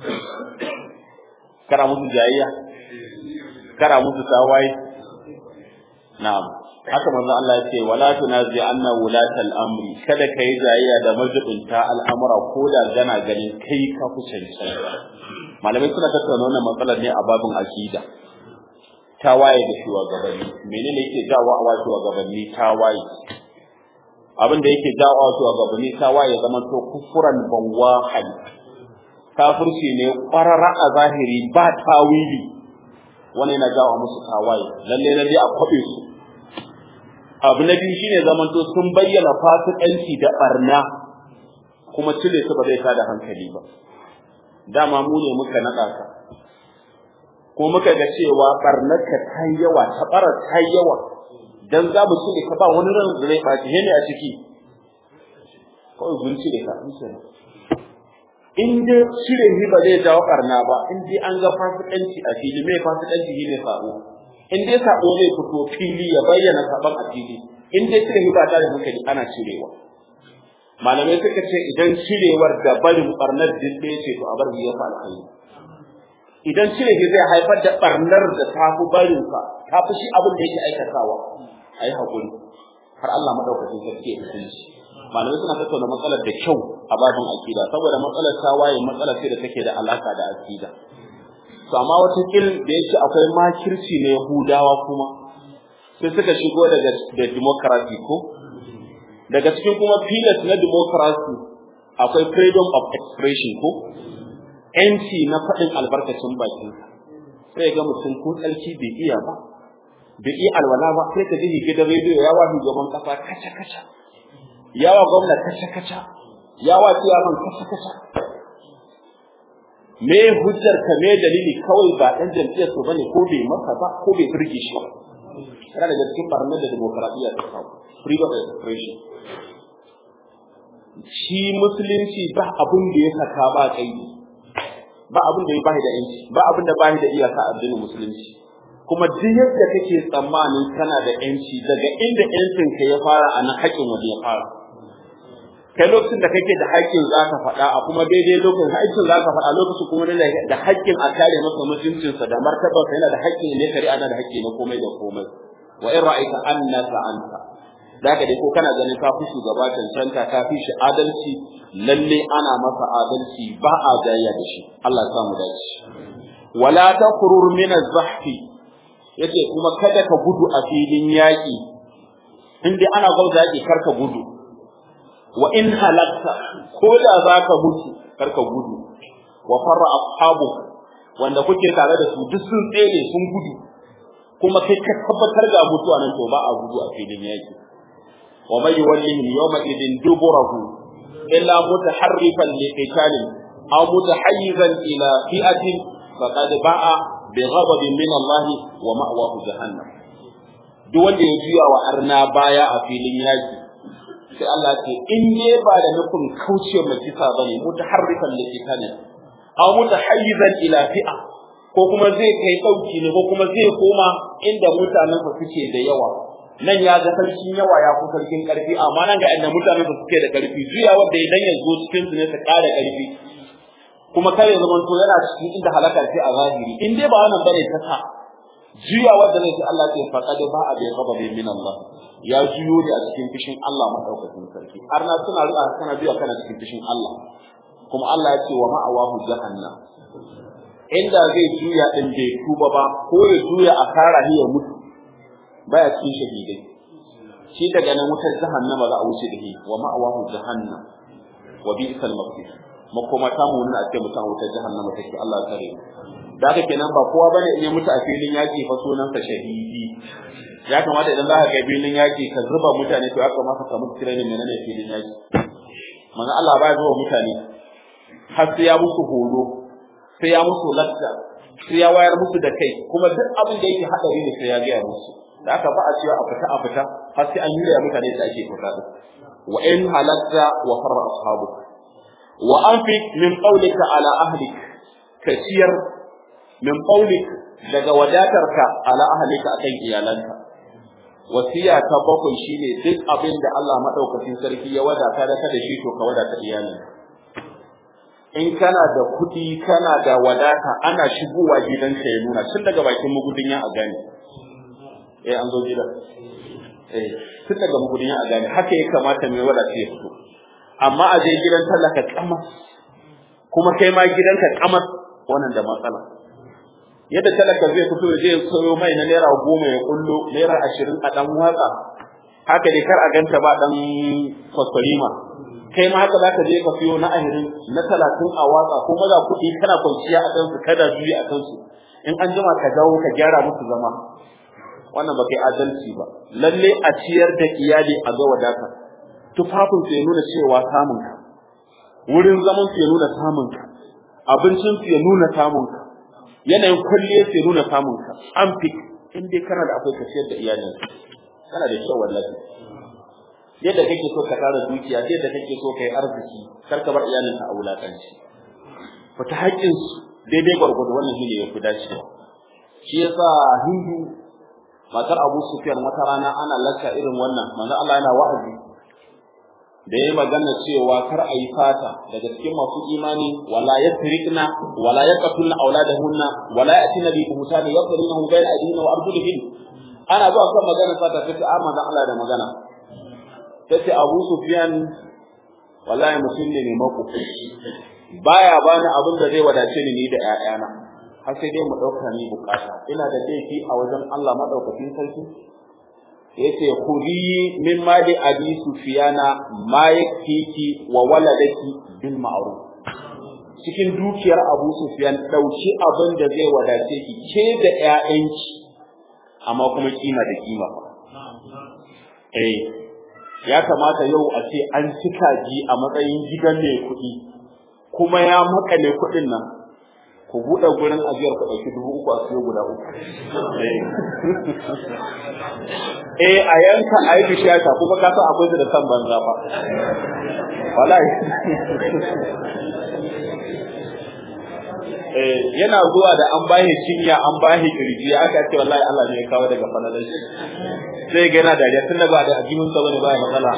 kana musu jayayya kana musu tawaye na'am haka manzo Allah ya ce wala tunazi anna wulatal amri kada kai jayayya da majibinta al'amura ko da gana ganin kai ka fi cancanta malamai suna tattauna wannan matsalar ne a babin akida tawaye da shugabanni menene yake jawo a wasu shugabanni tawaye abin da yake jawo a shugabanni tawaye zaman to kufuran bawahan kafirci ne kwarara a zahiri ba tawili wani yana jawo musu tawaye lalle lalle a kwabe su abu na biyu shine zaman to sun bayyana fasikanci da barna kuma cire su ba zai tada hankali ba dama mu ne muka naɗa ka ko muka ga cewa barnarka ta yi yawa ta bara ta yi yawa dan za mu cire ka ba wani ran da zai ɓaci ne a ciki kawai mun cire ka in kenan in dai cire shi ba zai jawo barna ba in dai an ga fasikanci a fili mai fasikanci shi ne sabo in dai sabo zai fito fili ya bayyana saban a fili in dai cire shi ba ta da hankali ana cirewa malamai suka ce idan cirewar da barin barnar dinde ce to a bar ya fa alkhairi idan cire shi zai haifar da barnar da ta fi barin sa ta fi shi abin da yake aikatawa ayi hakuri har Allah madaukakin sarki ya kasance malamai suna tattauna matsalar da kyau a babin akida saboda matsalar ta waye matsalar ce da take da alaka da akida to amma wata kil da yake akwai makirci na Yahudawa kuma sai suka shigo daga da democracy ko daga cikin kuma pillars na democracy akwai freedom of expression ko yanci na faɗin albarkacin bakin sai ga mutum ko tsarki bai iya ba bai iya alwala ba sai ka ji gidan rediyo ya wa shugaban kasa kaca kaca yawa gwamna kaca kaca yawa ciyaman kaca kaca me hujjar ka me dalili kawai ba dan jam'iyyar su bane ko bai masa ba ko bai burge shi ba kana daga cikin barnar da demokradiyya ta kawo freedom of expression shi musulunci ba abin da ya saka ba kai ba abin da ya bashi da yanci ba abin da bashi da iyaka a addinin musulunci kuma duk yadda kake tsammanin kana da yanci daga inda yancin ka ya fara a nan haƙin wani ya fara kai lokacin da kake da haƙƙin za ka faɗa a kuma daidai lokacin haƙƙin za ka faɗa lokacin kuma da haƙƙin a kare masa mutuncinsa da martabarsa yana da haƙƙin ne kare ana da haƙƙi na komai da komai wa in ra'aita annaka anta zaka dai ko kana ganin ka fi shugaba cancanta ka fi shi adalci lalle ana masa adalci ba a jayya da shi Allah ya samu dace wala taqrur min az-zahfi yace kuma kada ka gudu a filin yaƙi in dai ana gwauza yaƙi kar ka gudu wa in halakta ko da za ka mutu kar ka gudu wa farra ashabu wanda kuke tare da su duk sun tsere sun gudu kuma kai ka tabbatar ga mutuwa nan to ba a gudu a filin yaƙi wa may yuwallihim yawma idin duburahu illa mutaharrifan liqitalin aw mutahayyizan ila fi'atin faqad ba'a bighadabin min Allah wa ma'wahu jahannam duk wanda ya juya wa arna baya a filin yaki sai Allah ce in ne ba da nufin kauce mai kisa bane mutaharrifan liqitalin aw mutahayyizan ila fi'a ko kuma zai kai dauki ne ko kuma zai koma inda mutanen sa suke da yawa nan ya ga sarkin yawa ya fi sarkin karfi amma nan ga inda mutanen sa suke da karfi juya wanda idan ya zo cikin su ne su kara karfi kuma kare zaman to yana cikin inda halaka ce a zahiri in dai ba wannan bane ta sa juya wanda zai Allah ce faqad ba a bai gaba bai min Allah ya juyo da a cikin fishin Allah madaukakin sarki har na suna riƙa kana juya kana cikin fishin Allah kuma Allah ya ce wa ma'awahu jahannam inda zai juya din bai tuba ba ko ya juya a kara ya mutu baya cikin shahidai shi daga nan wutar jahannama za a wuce da shi wa ma'awahu jahannam wa bi'sal masir makoma ta mu a ce mutum wutar jahannama take Allah ya kare da haka kenan ba kowa bane in ya mutu a filin yaki fa sunan sa shahidi ya kamata idan za ka ga filin yaki ka zuba mutane to ya kamata ka mutu training menene filin yaki manzo Allah ba zuwa mutane har sai ya musu horo sai ya musu latta sai ya wayar musu da kai kuma duk abin da yake hadari ne sai ya gaya musu da aka ba a cewa a fita a fita har sai an yi ya mutane da ake fita din wa in halatta wa farra ashabu wa anfiq min qawlika ala ahlik ka ciyar min qawlik daga wadatarka ala ahlika akan iyalanka wasiya ta bakwai shine duk abin da Allah madaukakin sarki ya wadata da ka da shi to ka wadata iyalinka in kana da kuɗi kana da wadata ana shigowa gidanka ya nuna tun daga bakin mugudin ya a gane eh an zo gidan eh tun daga mugudin ya a gane haka ya kamata mai wadata ya fito amma a je gidan talaka kama kuma kai ma gidanka kama wannan da matsala yadda talaka zai fito ya je ya sayo mai na naira goma ya kullo naira ashirin a dan watsa haka dai kar a ganta ba dan kwaskwarima kai ma haka zaka je ka siyo na ahirin na talatin a watsa ko maza kuɗi kana kwanciya a kansu kada juyi a kansu in an jima ka dawo ka gyara musu zama wannan ba kai adalci ba lalle a ciyar da iyali a ga wadata tufafin su ya nuna cewa samun ka wurin zaman su ya nuna samun ka abincin su ya nuna samun ka yanayin kwalliya su ya nuna samun ka an fi in dai kana da akwai ka ciyar da iyalin kana da kyau wallahi yadda kake so ka tara dukiya yadda kake so kai arziki kar ka bar iyalinka a wulakanci fita haƙƙin su daidai gwargwado wannan shine yafi dacewa shi yasa hindu matar Abu Sufyan wata rana ana lacca irin wannan manzo Allah yana wa'azi da yayi magana cewa kar a yi fata daga cikin masu imani wala yasriqna wala yaqtulna auladahunna wala yatina bi buhtani yadribuhum bayna aydihim wa arjulihin ana zuwa kan magana fata sai a manzo Allah da magana tace Abu Sufyan wallahi mutum ne mai mako baya bani abin da zai wadace ni ni da ƴaƴana har sai dai mu dauka ni bukata ina da laifi a wajen Allah madaukakin sarki yace khudi min mali abi sufyana ma yakfiki wa waladaki bil ma'ruf cikin dukiyar Abu Sufyan dauki abin da zai wadace ki ke da ƴaƴanki amma kuma kima da kima eh ya kamata yau a ce an cika ji a matsayin gidan mai kuɗi kuma ya makale kuɗin nan ku buɗe gurin ajiyar ku ɗauki dubu uku a siyo guda uku eh a yanka a yi bishiyata kuma ka san akwai su da san banza ba wallahi eh yana zuwa da an bashi cinya an bashi kirji aka ce wallahi Allah ne ya kawo daga falalar shi sai ga yana dariya tun da ba da ajimin sa bane ba ya matsala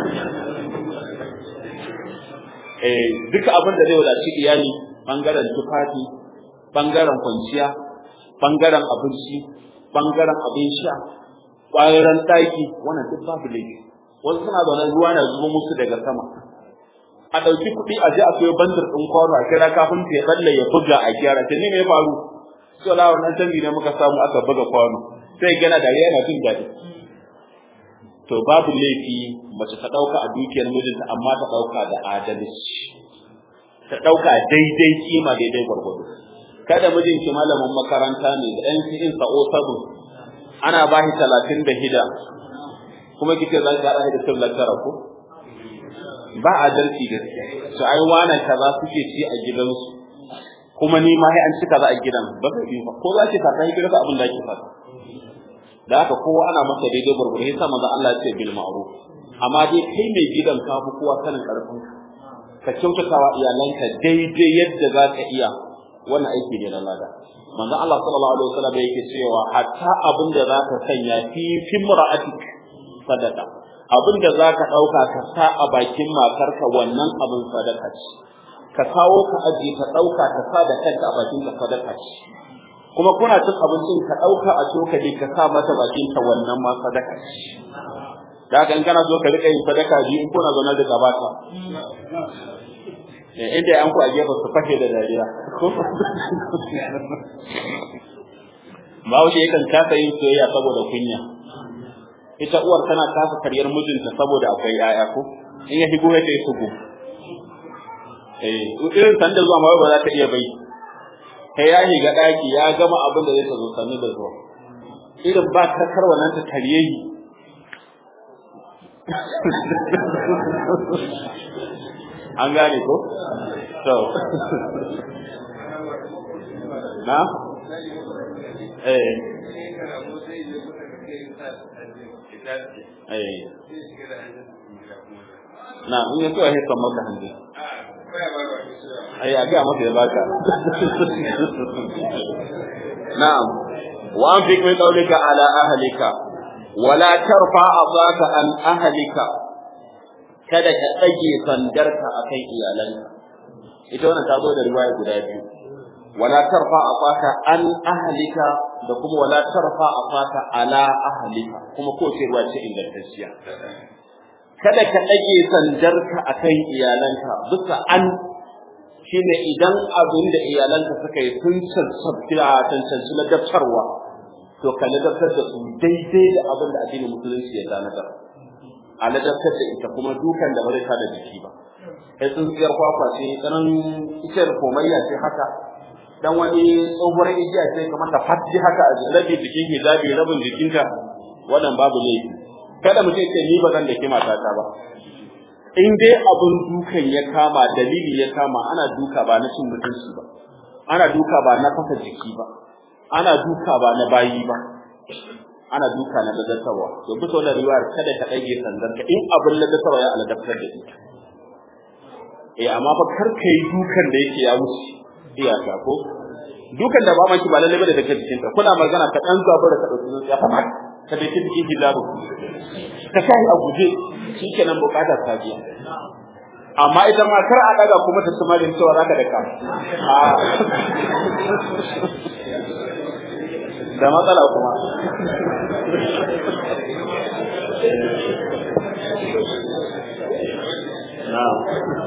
eh duka abin da zai wadaci iyali bangaren tufafi bangaren kwanciya bangaren abinci bangaren abin sha bangaren daki wannan duk babu laifi wasu suna zaune ruwa na zuba musu daga sama a ɗauki kuɗi a je a sayo bandar ɗin kwano a kira kafin ya tsalle ya buga a gyara ta ne me ya faru so la wannan canji ne muka samu aka buga kwano sai gana dariya yana jin daɗi to babu laifi mace ta ɗauka a dukiyar mijinta amma ta ɗauka da adalci ta ɗauka daidai kima daidai gwargwado kada mijinki malamin makaranta ne da ɗan cikin sa'o sabu ana ba shi talatin da hida kuma kike za ki haɗa da sallar tara ko ba adalci gaskiya to ai wana kaza suke ci a gidansu kuma ni ma sai an ci kaza a gidan ba zai yi ba ko za ki fata ki rasa abin da ki fata da haka kowa ana masa daidai gurgurdu sai sa manzo Allah ya ce bil ma'ruf amma dai kai mai gidan ka fi kowa sanin karfin ka kyautatawa iyalanka daidai yadda za ka iya wannan aiki ne na lada manzo Allah sallallahu alaihi wasallam yake cewa hatta abin da za ka sanya fi fimra'atik sadaka abin da za ka ɗauka ka sa a bakin matarka wannan abin sadaka ce ka kawo ka ajiye ka ɗauka ka sa da kanka a bakin ka sadaka ce kuma kuna cin abincin ka ɗauka a cokali ka sa mata bakin ka wannan ma sadaka ce da haka in kana so ka riƙa yin sadaka biyu in kuna zaune da gabata inda an ku a gefe su fashe da dariya Bahaushe yakan kasa yin soyayya saboda kunya. ita uwar tana kasa karyar mijinta saboda akwai yaya ko in ya shigo ya kai sugu eh irin sanda zuwa ma ba za ta iya bai kai ya shiga daki ya gama abin da zai ta zo sami da zuwa irin ba ta karwa nan ta karye yi an gane ko to na eh eh na in ya so ya haka maka hanji ai a ga maka ya baka na'am wa anfiq min qawlika ala ahlika wala tarfa azaka an ahlika kada ka tsage sandarka akan iyalanka ita wannan ta zo da riwaya guda biyu wala tarfa azaka an ahlika da kuma wala tarfa azaka ala ahlika kuma ko ce ruwa ce ingantacciya kada ka ɗage sandarka a kan iyalanka bisa an shi ne idan abin da iyalanka suka yi sun cancanci na daftarwa to ka ladabtar da su daidai da abin da addinin musulunci ya tanadar a ladabtar da ita kuma dukan da bari da jiki ba kai tsintsiyar kwakwa ce tsanan ikiyar komayya ce haka dan wani tsohuwar igiya ce kamar ta fatti haka a rabi jikin hijabi rabin jikinka wannan babu laifi kada mutum ce ni ba zan da ke matata ba in dai abin dukan ya kama dalili ya kama ana duka ba na cin mutunci ba ana duka ba na fasa jiki ba ana duka ba na bayi ba ana duka na ladatarwa to bisa wannan riwayar kada ka ɗage sandarka in abin ladatarwa ya aladaftar da ita eh amma fa kar ka yi dukan da yake ya wuce iyaka ko dukan da ba ma ki ba lalle ba da take cikin ta kuna magana ka dan zabura ka dauki ya fa ka da kin cikin hijabu ka sai a guje shikenan bukata ta biya amma ita ma kar a daga kuma ta sumarin cewa zaka da ka da matsala kuma na'am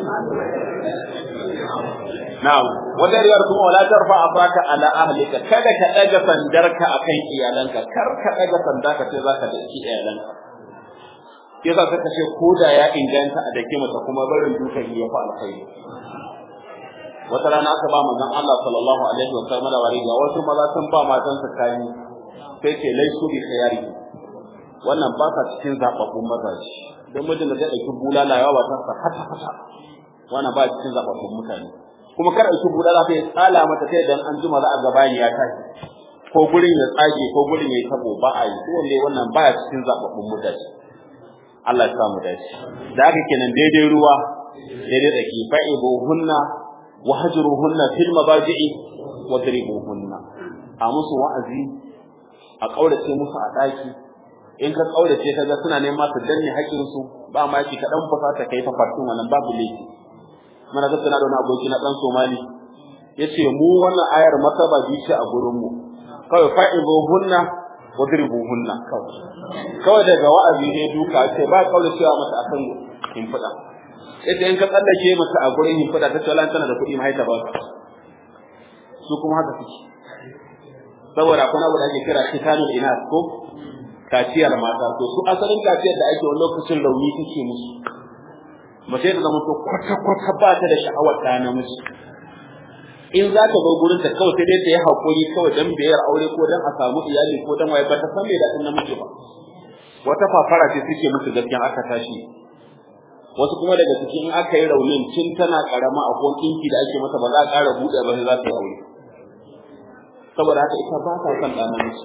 na'am wata riyar kuma wala tarfa afaka ala ahlika kada ka daga sandarka akan iyalanka kar ka daga sandarka sai zaka daki iyalanka yasa saka ce koda ya inganta a dake mata kuma barin dukan ya fa alkhairi wata rana aka ba manzon Allah sallallahu alaihi wa sallam wari ga wasu maza sun ba matan su kayi sai ce laisu bi khayari wannan ba sa cikin zababbun mazaji dan mijin da zai dauki bulala yawa ba ta hata hata wannan ba cikin zababbun mutane kuma kar dauki bulala sai tsala mata sai dan an jima za a ga bayani ya tashi ko gurin ya tsage ko gurin ya tabo ba a yi ko wanda wannan baya cikin zababbun mutane Allah ya samu dace da haka kenan daidai ruwa daidai tsaki fa'ibuhunna wa hajruhunna fil mabaji'i wa dribuhunna a musu wa'azi a kaurace musu a daki in ka kaurace kaga suna neman su danne haƙin su ba ma ki kadan fasa ta kai fafatun wannan babu laifi mana ga tana da wani aboki na dan Somali yace mu wannan ayar masaba bi ce a gurin mu kawai fa'ibuhunna wa dribuhunna kawai kawai daga wa'azi ne duka ce ba kauracewa mata akan in fada ita in ka tsallake mata a gurin yin fada ta ce tana da kuɗi mahaita ba su kuma haka suke saboda akwai abu da ake kira kitanul inas ko kaciyar mata to su asalin kaciyar da ake wani lokacin rauni take musu mace da zama to kwata kwata ba ta da sha'awar ta namiji in za ta zo gurin ta kawai sai dai ta yi hakuri kawai dan biyar aure ko dan a samu iyali ko dan waye ba ta san me da namiji ba wata fafara ce suke musu gaskiya aka tashi wasu kuma daga cikin aka yi raunin tun tana karama a kuma kinki da ake mata ba za a ƙara buɗe ba sai za ta yi aure saboda haka ita ba ta son ɗan namiji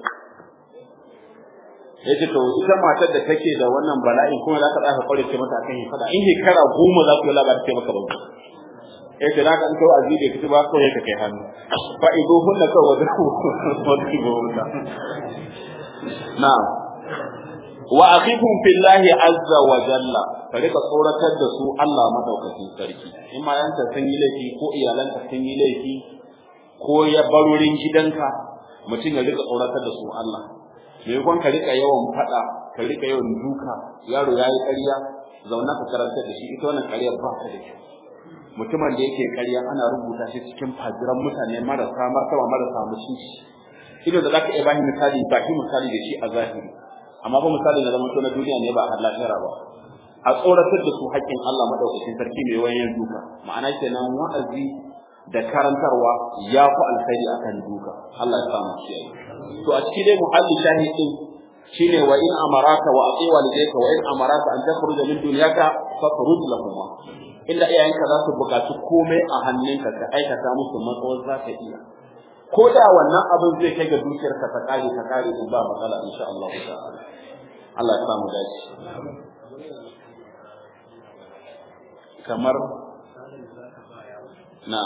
ya ce to ita matar da take da wannan bala'in kuma za ka tsaya kware ce mata akan yi fada in shekara goma za ku yi labarin ce maka ba ya ce naka in kai azi da kici ba kawai ka kai hannu fa ido hunna kawai wadda ku wadda ku hunna na'am wa akhifum fillahi azza wa jalla ka rika tsoratar da su Allah madaukakin sarki in ma yanka sun yi laifi ko iyalanka sun yi laifi ko ya barorin gidanka mutum ya rika tsoratar da su Allah maimakon ka rika yawan fada ka rika yawan duka yaro ya yi ƙarya zauna ka karantar da shi ita wannan ƙaryar ba ta da kyau mutumin da yake ƙarya ana rubuta shi cikin fajiran mutane marasa martaba marasa mutunci ido da zaka iya bashi misali ba shi misali da shi a zahiri amma ba misali na zama na duniya ne ba har lahira ba a tsoratar da su haƙƙin Allah madaukakin sarki mai wayan duka ma'ana kenan wa'azi da karantarwa ya fi alkhairi akan duka Allah ya samu shi to a cikin dai muhalli shahidin shine wa in amaraka wa aqi walidayka wa in amaraka an takhruja min dunyaka fakhruj lahum inda iyayenka za su buƙaci komai a hannunka ka aikata musu matsawar za ka iya ko da wannan abin zai kai ga dukiyarka ta kare ta kare in ba matsala insha Allah ta'ala Allah ya samu dace kamar na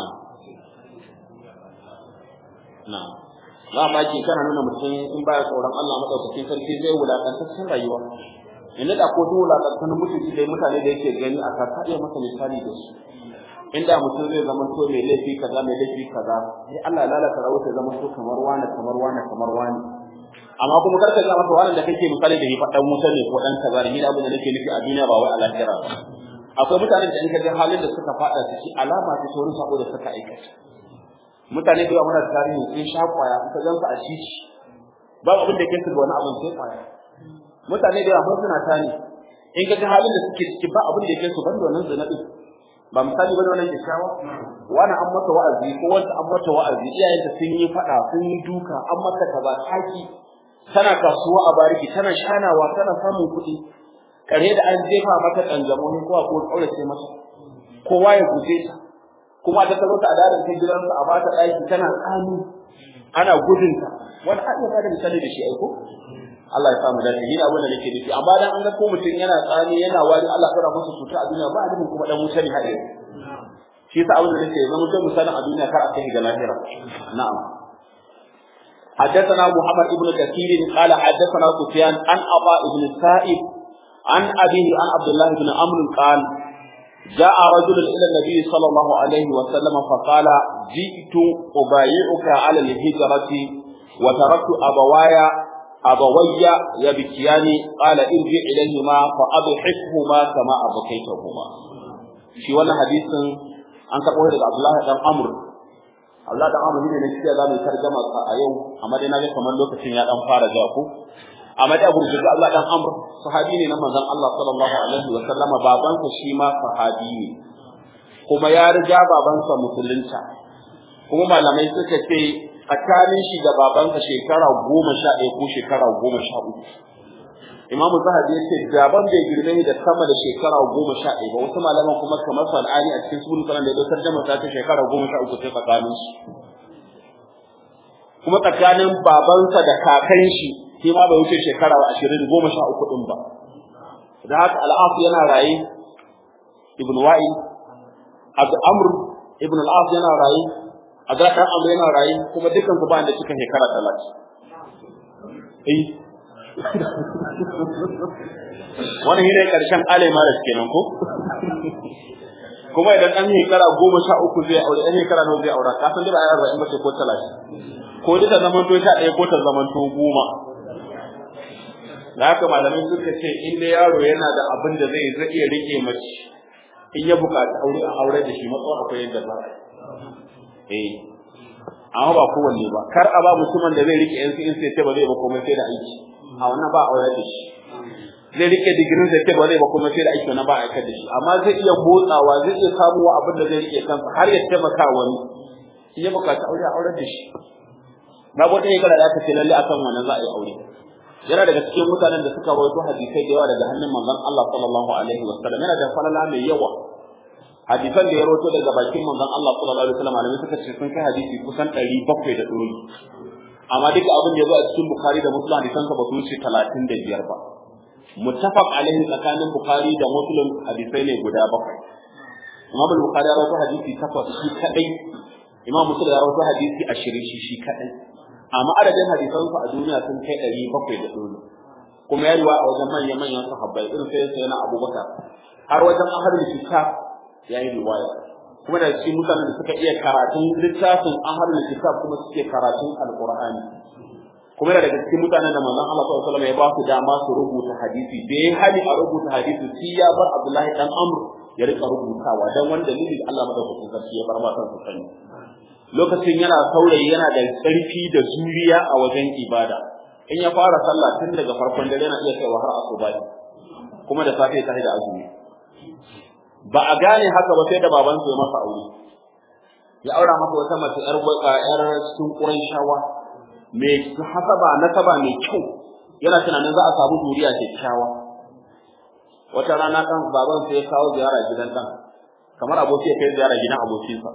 na za ma ki kana nuna mutum in baya tsoron Allah madaukakin sarki zai wulakantaccen rayuwa inda da ko duk wulakantaccen mutunci da mutane da yake gani a kaka iya masa misali da su inda mutum zai zama to mai laifi kaza mai laifi kaza sai Allah ya lalata rawar ta zama to kamar wani kamar wani kamar wani amma kuma kar ka ga masa wani da kake misali da shi fadan musa ne ko dan kaza ne abin da nake nufi a duniya ba wai a lahira ba akwai mutane da in ka ga halin da suka fada ciki alama ta wurin sako da suka aikata mutane da yawa muna da tarihi sun sha kwaya in ka gansu a shishi babu abin da yake su ga wani abin sai kwaya mutane da yawa suna tani in ka ga halin da suke ciki ba abin da yake su banda wannan zina din ba misali bane wannan kyakkyawa wani an mata wa'azi ko wanda an mata wa'azi iyayenta sun yi fada sun yi duka an mata kaza haki tana kasuwa a bariki tana shanawa tana samun kuɗi kare da an jefa mata kanjamo ne ko ko kaurace mata kowa ya guje ta kuma ta taro ta a darin ta gidansa a bata ɗaki tana tsami ana gudun ta wani a iya da misali da shi aiko Allah ya samu dace ni abin da nake nufi amma dan an ga ko mutum yana tsami yana wari Allah ya masa cuta a duniya ba abin kuma dan wuta ne haɗe shi yasa abin da nake zama mutum misalin a duniya kar a kai ga lahira na'am حدثنا محمد بن كثير قال حدثنا سفيان عن عطاء بن السائب عن أبيه عن عبد الله بن عمرو قال جاء رجل إلى النبي صلى الله عليه وسلم فقال جئت أبايعك على الهجرة وتركت أبواي أبوي يبكيان قال ارجع إليهما فأضحكهما كما أبكيتهما في ولا حديث an karɓo daga Abdullahi dan Amr Abdullahi dan Amr ne ne shi da mai tarjama a yau amma dai na ga kamar lokacin ya dan fara ja ko amma da Abu Bakar Allah dan Amr sahabi ne na manzon Allah sallallahu alaihi wa sallama babansa shi ma sahabi ne kuma ya riga babansa musulunta kuma malamai suka ce tsakanin shi da babansa shekara goma sha ɗaya ko shekara goma sha uku imamu zahabi ya ce daban bai girme da sama da shekara goma sha ɗaya ba wasu malaman kuma kamar sana'ani a cikin sunan sanan da ya dokar jama'a ta shekara goma sha uku sai tsakanin su kuma tsakanin babansa da kakan shi shi ma bai wuce shekara ashirin goma sha uku ɗin ba da haka al'af yana raye ibn wa'il abu amr ibn al'af yana raye azra dan amr yana raye kuma dukkan su ba da cikin shekara talatin eh wannan shine karshen alemara kenan ko kuma idan dan shekara goma sha uku zai aure dan shekara nawa zai aura ka san da ayar arba'in bace ko talatin ko duka zaman to sha ɗaya ko ta zaman to goma da haka malamai suka ce in dai yaro yana da abin da zai zai iya rike mace in ya buƙaci aure a aure da shi matsawar akwai yadda za eh amma ba kowanne ba kar a ba mutumin da zai rike yan in sai ba zai ba komai sai da aiki a wannan ba aure da shi zai rike digirin sai ce ba zai ba kuma sai da aiki wannan ba aika da shi amma zai iya motsawa zai iya samuwa abin da zai rike kansa har ya taimaka wani in ya bukaci aure a aure da shi babu wata shekara da aka ce lalle akan wannan za a yi aure yana daga cikin mutanen da suka rawaito hadisai da yawa daga hannun manzon Allah sallallahu alaihi wasallam yana da falala mai yawa hadisan da ya rawaito daga bakin manzon Allah sallallahu alaihi wasallam malamai suka ce sun kai hadisi kusan 700 da ɗori amma duka abin da ya zo a cikin Bukhari da Muslim hadisan sa ba su wuce 35 ba muttafaq alaihi tsakanin Bukhari da Muslim hadisai ne guda bakwai Imam Bukhari ya rawaito hadisi takwas shi kadai Imam Muslim ya rawaito hadisi 20 shi shi kadai amma adadin hadisan sa a duniya sun kai 700 da ɗori kuma ya riwa a wajen manyan manyan sahabbai irin sai sai na Abubakar har wajen ahlul kitab ya yi riwaya kuma da cikin mutanen da suka iya karatun littafin ahlul kitab kuma suke karatun alqur'ani kuma da daga cikin mutanen da manzon Allah sallallahu alaihi wasallam ya ba su dama su rubuta hadisi da ya hali a rubuta hadisi shi ya bar Abdullahi dan Amr ya rika rubutawa dan wanda dalili Allah madaukakin sarki ya bar ma su sani lokacin yana saurayi yana da ƙarfi da zuriya a wajen ibada in ya fara sallah tun daga farkon dare yana iya kaiwa har asuba kuma da safe ta da azumi ba a gane haka ba sai da babansa ya masa aure ya aura masa wata mace yar yar cikin Qurayshawa mai hasaba nasaba mai kyau yana tunanin za a samu zuriya kyakkyawa wata rana kan baban sai ya kawo ziyara gidan dan kamar aboki ya kai ziyara gidan abokinsa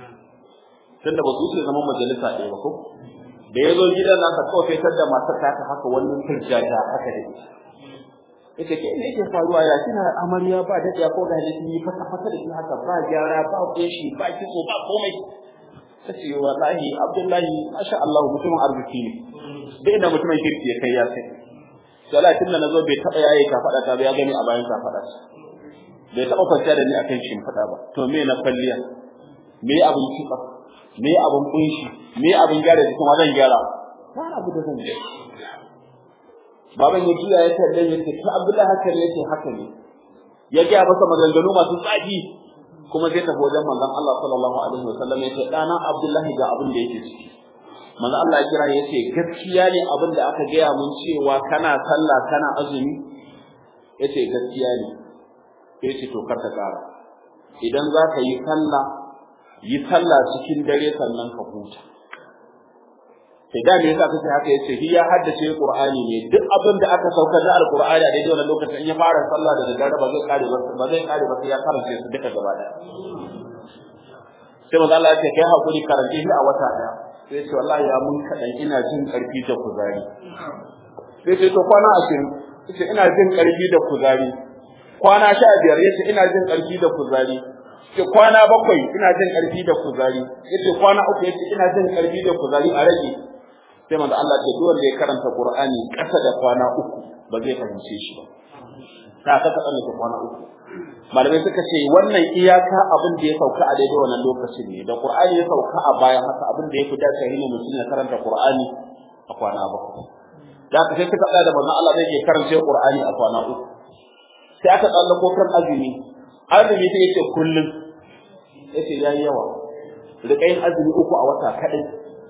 tunda ba su wuce zaman majalisa ɗaya ba ko da ya zo gidan nan ka kawai fitar da matar ta ta haka wani firjaja haka da ita ita ke ne yake faruwa ya kina amarya ba da ko da ne yi fata fata da shi haka ba gyara ba koshi ba kitso ba komai tace wallahi abdullahi masha Allah mutumin arziki ne dai da mutumin kirki ya kai ya sai sai tun da nazo bai taba yayi ka fada ta ba ya gani a bayan ka fada bai taba kwanciya da ni akan shi fada ba to me na kwalliya me abin kitsa me abin kunshi me abin gyara jikin wa zan gyara ba abu da zan gyara baban ya juya ya kalle ya ce ta Abdullahi haka ne yace haka ne ya ga masa maganganu masu tsaki kuma zai tafi wajen manzon Allah sallallahu alaihi wasallam ya ce dana Abdullahi ga abin da yake ciki manzon Allah ya kira ya ce gaskiya ne abin da aka gaya mun cewa kana sallah kana azumi yace gaskiya ne yace to kar ka kara idan za ka yi sallah yi sallah cikin dare sannan ka huta sai da me yasa kace haka yace shi ya haddace Qur'ani ne duk abin da aka saukar da Al-Qur'ani a daidai wannan lokacin in ya fara sallah da daddare ba zai kare ba zai kare ba sai ya karanta su duka gaba daya sai manzo Allah ya ce kai hakuri karanta shi a wata daya sai ce wallahi ya mun kadan ina jin karfi da kuzari sai ce to kwana 20 sai ina jin karfi da kuzari kwana 15 yace ina jin karfi da kuzari ce kwana bakwai ina jin karfi da kuzari yace kwana uku yace ina jin karfi da kuzari a rage sai manzo Allah ce duk wanda ya karanta Qur'ani kasa da kwana uku ba zai fahimce shi ba ta ka ka tsallake kwana uku malamai suka ce wannan iyaka abin da ya sauka a daidai wannan lokacin ne da Qur'ani ya sauka a bayan haka abin da ya fi dace ne mutum ya karanta Qur'ani a kwana bakwai da ka sai suka tsaya da manzo Allah zai ke karanta Qur'ani a kwana uku sai aka tsallako kan azumi azumi sai yace kullum yace yayi yawa rika yin azumi uku a wata kadai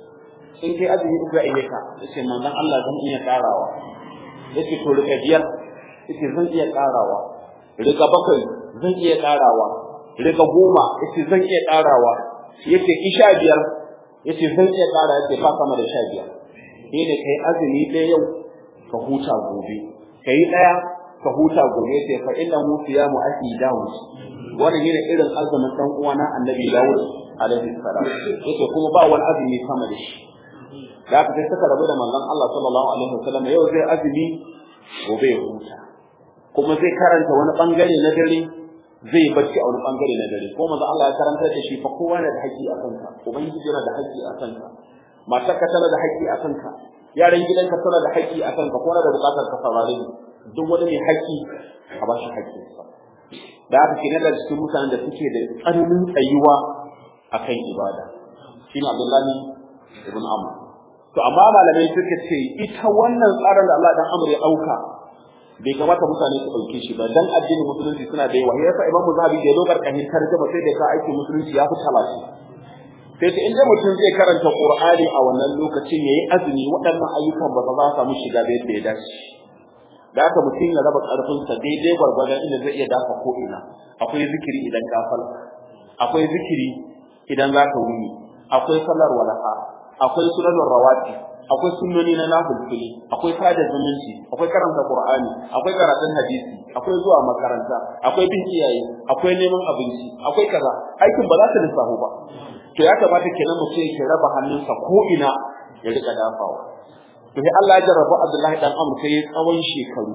in kai azumi uku ya iya ka yace manzon Allah zan iya karawa yace to rika biyar yace zan iya karawa rika bakwai zan iya karawa rika goma yace zan iya karawa yace isha biyar yace zan iya kara yace fa sama da sha biyar ni ne kai azumi ɗaya yau ka huta gobe kai ɗaya ka huta gobe yace fa innahu siyamu aki dawud wannan ne irin azumin dan uwana annabi dawud alaihi salam yace kuma ba wani azumi sama da shi da aka sai suka rabu da manzon Allah sallallahu alaihi wasallam yau zai azumi gobe ya huta kuma zai karanta wani bangare na dare zai bacci a wani bangare na dare ko manzon Allah ya karanta da shi fa kowa na da haƙƙi a kanka ubangiji yana da haƙƙi a kanka matarka tana da haƙƙi a kanka yaran gidanka tana da haƙƙi a kanka ko na da buƙatar ka saurare ni duk wani mai haƙƙi a ba shi haƙƙinsa da aka kenan da cikin mutanen da suke da tsananin tsayuwa akan ibada shine Abdullahi ibn Amr to amma malamai suka ce ita wannan tsarin da Allah dan Amr ya dauka bai kamata mutane su dauke shi ba dan addinin musulunci suna da yawa yasa Imam Zahabi da dogar kahin tarjuma sai da ka aiki musulunci ya fi talashi sai ta inda mutum zai karanta Qur'ani a wannan lokacin yayi azumi waɗannan ayyukan ba za su samu shiga da yadda ya dace da haka mutum ya raba karfinsa daidai gwargwadon inda zai iya dafa ko ina akwai zikiri idan ka falka akwai zikiri idan za ka wuni akwai sallar walaha akwai sunanar rawati akwai sunnoni na nafilfili akwai sada zumunci akwai karanta qur'ani akwai karatun hadisi akwai zuwa makaranta akwai bin iyaye akwai neman abinci akwai kaza aikin ba za ta lissafu ba to ya kamata kenan mutum ya raba hannunsa ko ina ya rika dafawa to sai Allah ya jarraba Abdullahi dan Amr sai ya tsawon shekaru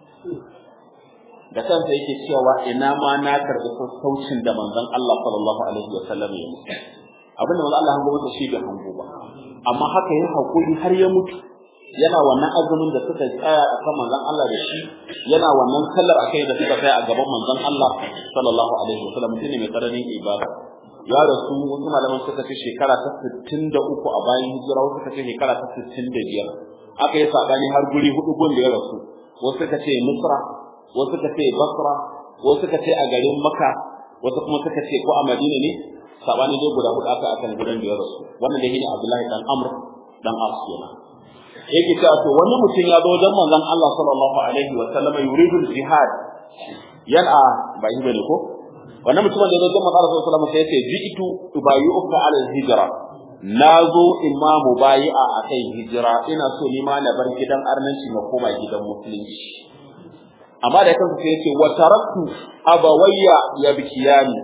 da kansa yake cewa ina ma na karɓi sassaucin da manzon Allah sallallahu alaihi wa sallam ya mutu abin da manzon Allah hango masa shi bai hango ba amma haka yin hakuri har ya mutu yana wannan azumin da suka tsaya a kan manzon Allah da shi yana wannan sallar akai da suka tsaya a gaban manzon Allah sallallahu alaihi wa sallam mutum ne mai tsananin ibada ya rasu wasu malaman suka ce shekara ta 63 a bayan hijira wasu suka ce shekara ta 65 aka yi sabani har guri hudu gun da ya rasu wasu suka ce Misra wasu suka ce Basra wasu suka ce a garin Makka wasu kuma suka ce ko a Madina ne sabani dai guda hudu aka akan gudan da ya rasu wannan da shine Abdullahi dan Amr dan As kenan yake cewa to wani mutum ya zo wajen manzon Allah sallallahu alaihi wa sallam yuridu jihad yana ba yi bane ko wannan mutumin da ya zo wajen manzon Allah sallallahu alaihi wa sallam sai ya ce ji'tu tubayyuka ala hijra na zo imamu bayi'a a kan hijira ina so ni ma na bar gidan arnanci na koma gidan musulunci amma da kansa sai yace wa taraktu abawayya yabkiyani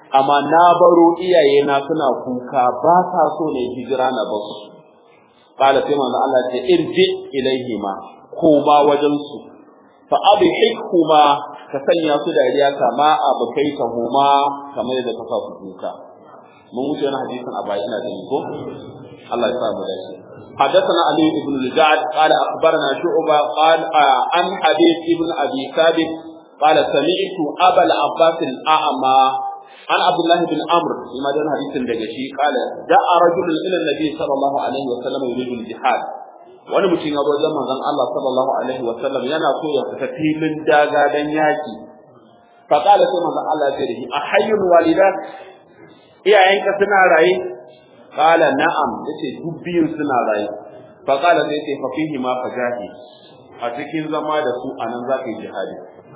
amma na baro iyaye na suna kuka ba sa so ne hijira na ba su qala sai manzo Allah ce irji ilaihima koma wajen su fa abhikuma ka sanya su dariya kama abukai ta huma kamar yadda ka sa su kuka mun wuce wani hadisin a baya ina gani ko Allah ya sa mu dace حدثنا علي بن الجعد قال اخبرنا شعبه قال عن حديث ابن ابي ثابت قال سمعت ابا العباس الاعمى عن عبد الله بن عمرو فيما دون حديث دغشي قال جاء رجل الى النبي صلى الله عليه وسلم يريد الجهاد wani mutum ya zo wajen manzon Allah sallallahu alaihi wa sallam yana so ya fita filin daga dan yaki fa qala sai manzon Allah ya ce da shi ahayyul walidat iyayenka suna raye qala na'am yace duk biyun suna raye fa qala sai ce fa fihi ma fajahi a cikin zama da su anan za ka yi jihadi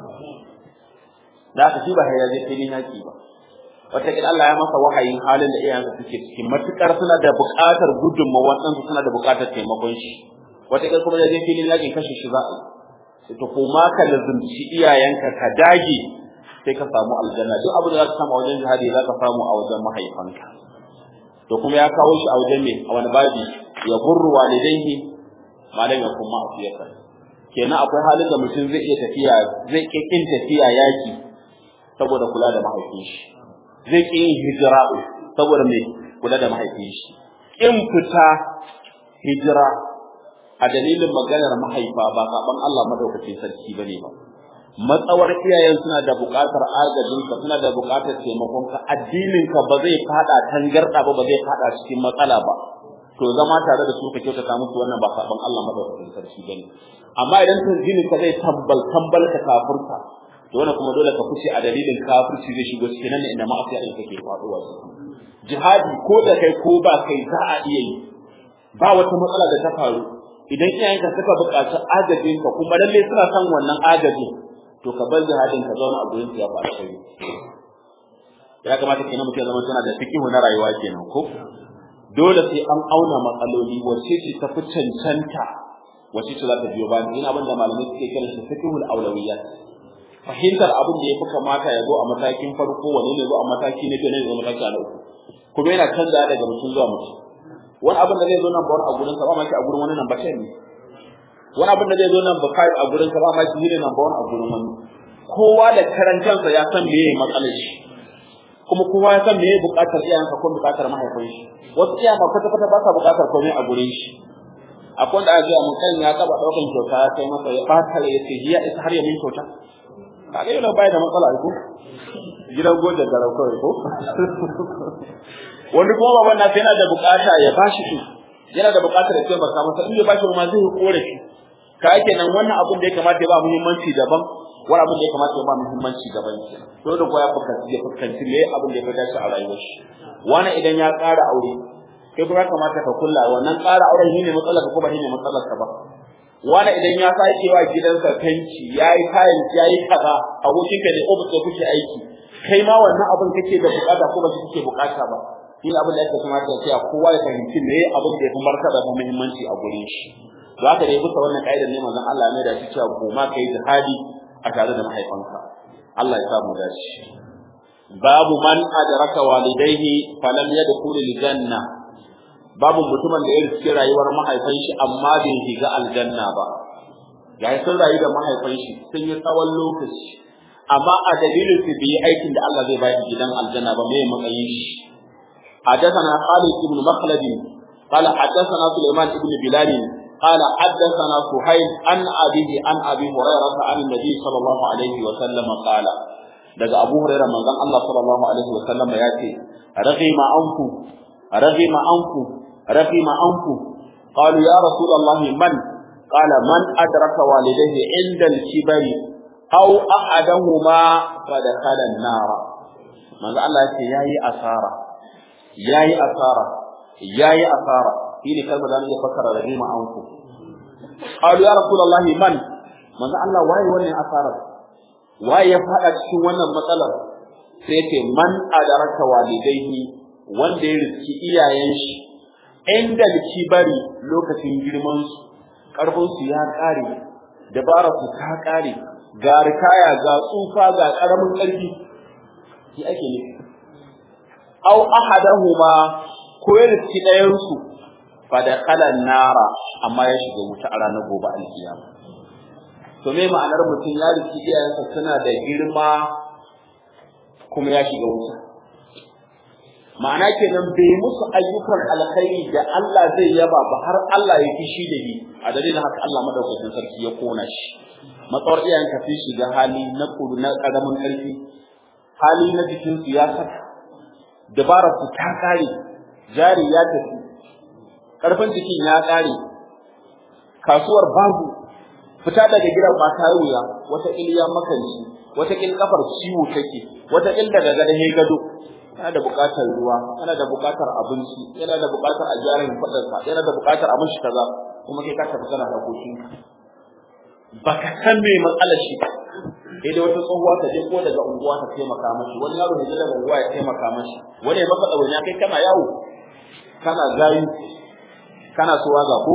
da aka shi ba ya je filin yaki ba wataƙila Allah ya masa wahayin halin da iyayensa suke cikin matukar suna da buƙatar gudunmawar ɗansu suna da buƙatar taimakon shi wataƙila kuma ya je filin yakin kashe shi za a yi to kuma ka lazumci iyayenka ka dage sai ka samu aljanna duk abin da za ka samu a wajen jihadi za ka samu a wajen mahaifanka to kuma ya kawo shi a wajen me a wani babi ya burru walidaihi malam ya kuma afiyaka kenan akwai halin da mutum zai iya tafiya zai kin tafiya yaki saboda kula da mahaifin shi zai ƙi yin hijira saboda mai kula da mahaifin shi in fita hijira a dalilin maganar mahaifa ba saban Allah madaukakin sarki bane ba matsawar iyayen suna da buƙatar agajinka suna da buƙatar taimakonka addininka ba zai fada tangarda ba ba zai fada cikin matsala ba to zama tare da su ka kyautata musu wannan ba saban Allah madaukakin sarki bane amma idan tanzinin ka zai tambal tambal ka kafurta to wannan kuma dole ka fice a dalilin kafirci zai shigo cikin nan inda ma'asiya din take faduwa jihadi ko da kai ko ba kai za a iya yi ba wata matsala da ta faru idan iyayenka suka buƙaci agajin ka kuma lalle suna son wannan agajin to ka bar jihadin ka zauna a gurin ya fara kai ya kamata kenan mutum zama tana da fikihu na rayuwa kenan ko dole sai an auna matsaloli wacce ce ta fi cancanta wacce ce za ta biyo bayan ina abin da malamai suke kiran shi fikihul aulawiyat fahimtar abin da ya fi kamata ya zo a matakin farko wani ne zo a mataki na biyu ne zo mataki na uku kuma yana canza daga mutum zuwa mutum wani abin da zai zo nan ba wani a gurin sa ba ma shi a gurin wani nan ba ne wani abin da zai zo nan ba kai a gurin sa ba ma shi ne nan ba wani a gurin wani kowa da karantansa ya san meye matsalar shi kuma kowa ya san meye buƙatar iyayensa ko buƙatar mahaifin shi wasu iyayen ma kwata kwata ba sa buƙatar komai a gurin shi akwai wanda aka mun kan ya taba ɗaukan kyauta ya kai masa ya ɓata ya ce ya isa har ya min kyauta kaga yana bai da matsala ko gidan goje da kawai ko wani kuma baban na yana da bukata ya bashi su yana da bukatar ya taimaka masa in ya bashi ma zai korafi ka yake nan wannan abin da ya kamata ya ba muhimmanci daban wani abin da ya kamata ya ba muhimmanci daban to da koya fuskanci ya fuskanci me abin da ya fi dace a rayuwar shi wani idan ya ƙara aure kai kuma ya kamata ka kulla wannan ƙara auren shine matsalar ka ko ba shine matsalar ka ba wani idan ya sake wa gidansa fenti yayi kayan yayi kaza abokin ka ne ofis da kuke aiki kai ma wannan abin kake da bukata ko ba shi kake bukata ba shi abin da yake kamata ya tsaya kowa ya fahimci me abin da ya fi martaba da muhimmanci a gurin shi to haka dai bisa wannan kaidar ne manzon Allah ya da shi cewa goma kai jihadi a tare da mahaifanka Allah ya sa mu dace babu man adraka walidayhi falam yadkhul janna babu mutumin da ya riski rayuwar mahaifan shi amma bai shiga aljanna ba ya sun rayu da mahaifan shi sun yi tsawon lokaci amma a dalilin su bai aikin da Allah zai bayar gidan aljanna ba mai matsayin shi حدثنا خالد بن مخلد قال حدثنا سليمان بن بلال قال حدثنا سهيل عن أبيه عن أبي هريرة عن النبي صلى الله عليه وسلم قال daga Abu Hurairah manzon Allah sallallahu alaihi wasallam ya ce raghima anku raghima anku raghima anku qalu ya rasulullah man qala man adraka walidayhi inda al-kibari aw ahadahuma fa dakhala an-nar manzo Allah ya ce yayi asara yayi asara yayi asara shine kalmar da ya fassara raghima anku qalu ya rasulullah man manzo Allah waye wannan asarar waye ya fada cikin wannan matsalar sai yake man adaraka walidaihi wanda ya riski iyayen shi inda kibari lokacin girman su karfin su ya kare dabara su ta kare ga rikaya ga tsufa ga karamin karfi shi ake nufi aw ahadahuma ko ya riski ɗayan su fa da kalan nara amma ya shiga wuta a ranar gobe alkiyama to me ma'anar mutum ya riski iyayensa suna da girma kuma ya shiga wuta ma'ana kenan bai musu ayyukan alkhairi da Allah zai yaba ba har Allah ya fishi da ni a dalilin haka Allah madaukakin sarki ya kona shi matsawar iyayen ka fi shiga hali na kudu na karamin karfi hali na jikin su ya saka dabarar su ta kare jari ya tafi karfin jikin ya kare kasuwar babu fita daga gidan ba ta wuya wata iliya makanci wata kil kafar ciwo take wata kil daga gada he gado yana da buƙatar ruwa yana da buƙatar abinci yana da buƙatar a gyara fadarsa yana da buƙatar a mishi kaza kuma kai ka tafi kana harkokin baka san me matsalar shi sai da wata tsohuwa ta je ko daga unguwa ta taimaka mashi wani yaro ne daga unguwa ya taimaka mashi wani ya maka ɗawainiya kai kana yawo kana gayu kana so waza ko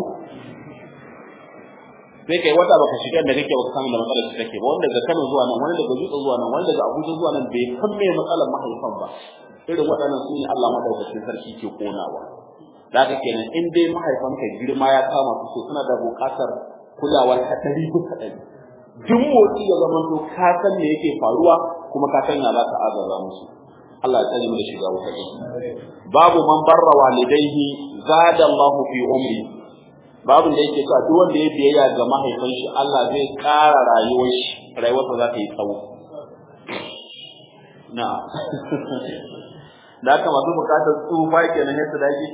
sai kai wata baka shiga da kake baka san da matsalar shi take ba wanda daga Kano zuwa nan wani daga Jutsa zuwa nan wani daga Abuja zuwa nan bai san me matsalar mahaifan ba irin waɗannan su ne Allah madaukakin sarki ke konawa da haka kenan in dai mahaifanka girma ya kama su so suna da buƙatar kulawa ta ɗari bisa ɗari duk motsi ya zama to ka san me yake faruwa kuma ka san ya za ka agaza musu Allah ya tsare mu da shiga wuta ɗin babu man barra walidaihi zada Allahu fi umri babu da yake cewa duk wanda ya biyayya ga mahaifin shi Allah zai ƙara rayuwar shi rayuwarsa za ta yi tsawo na da haka masu bukatar tsufa kenan ya su dage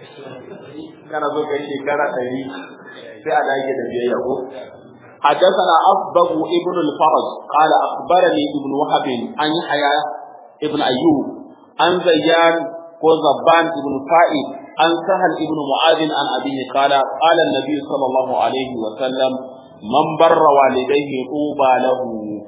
kana zo kai shekara ɗari sai a dage da biyayya ko حدثنا أصبغ ابن الفرج قال أخبرني ابن وهب عن يحيى ابن أيوب عن زيان وزبان ابن فائد عن سهل ابن معاذ عن أبيه قال قال النبي صلى الله عليه وسلم من بر والديه طوبى له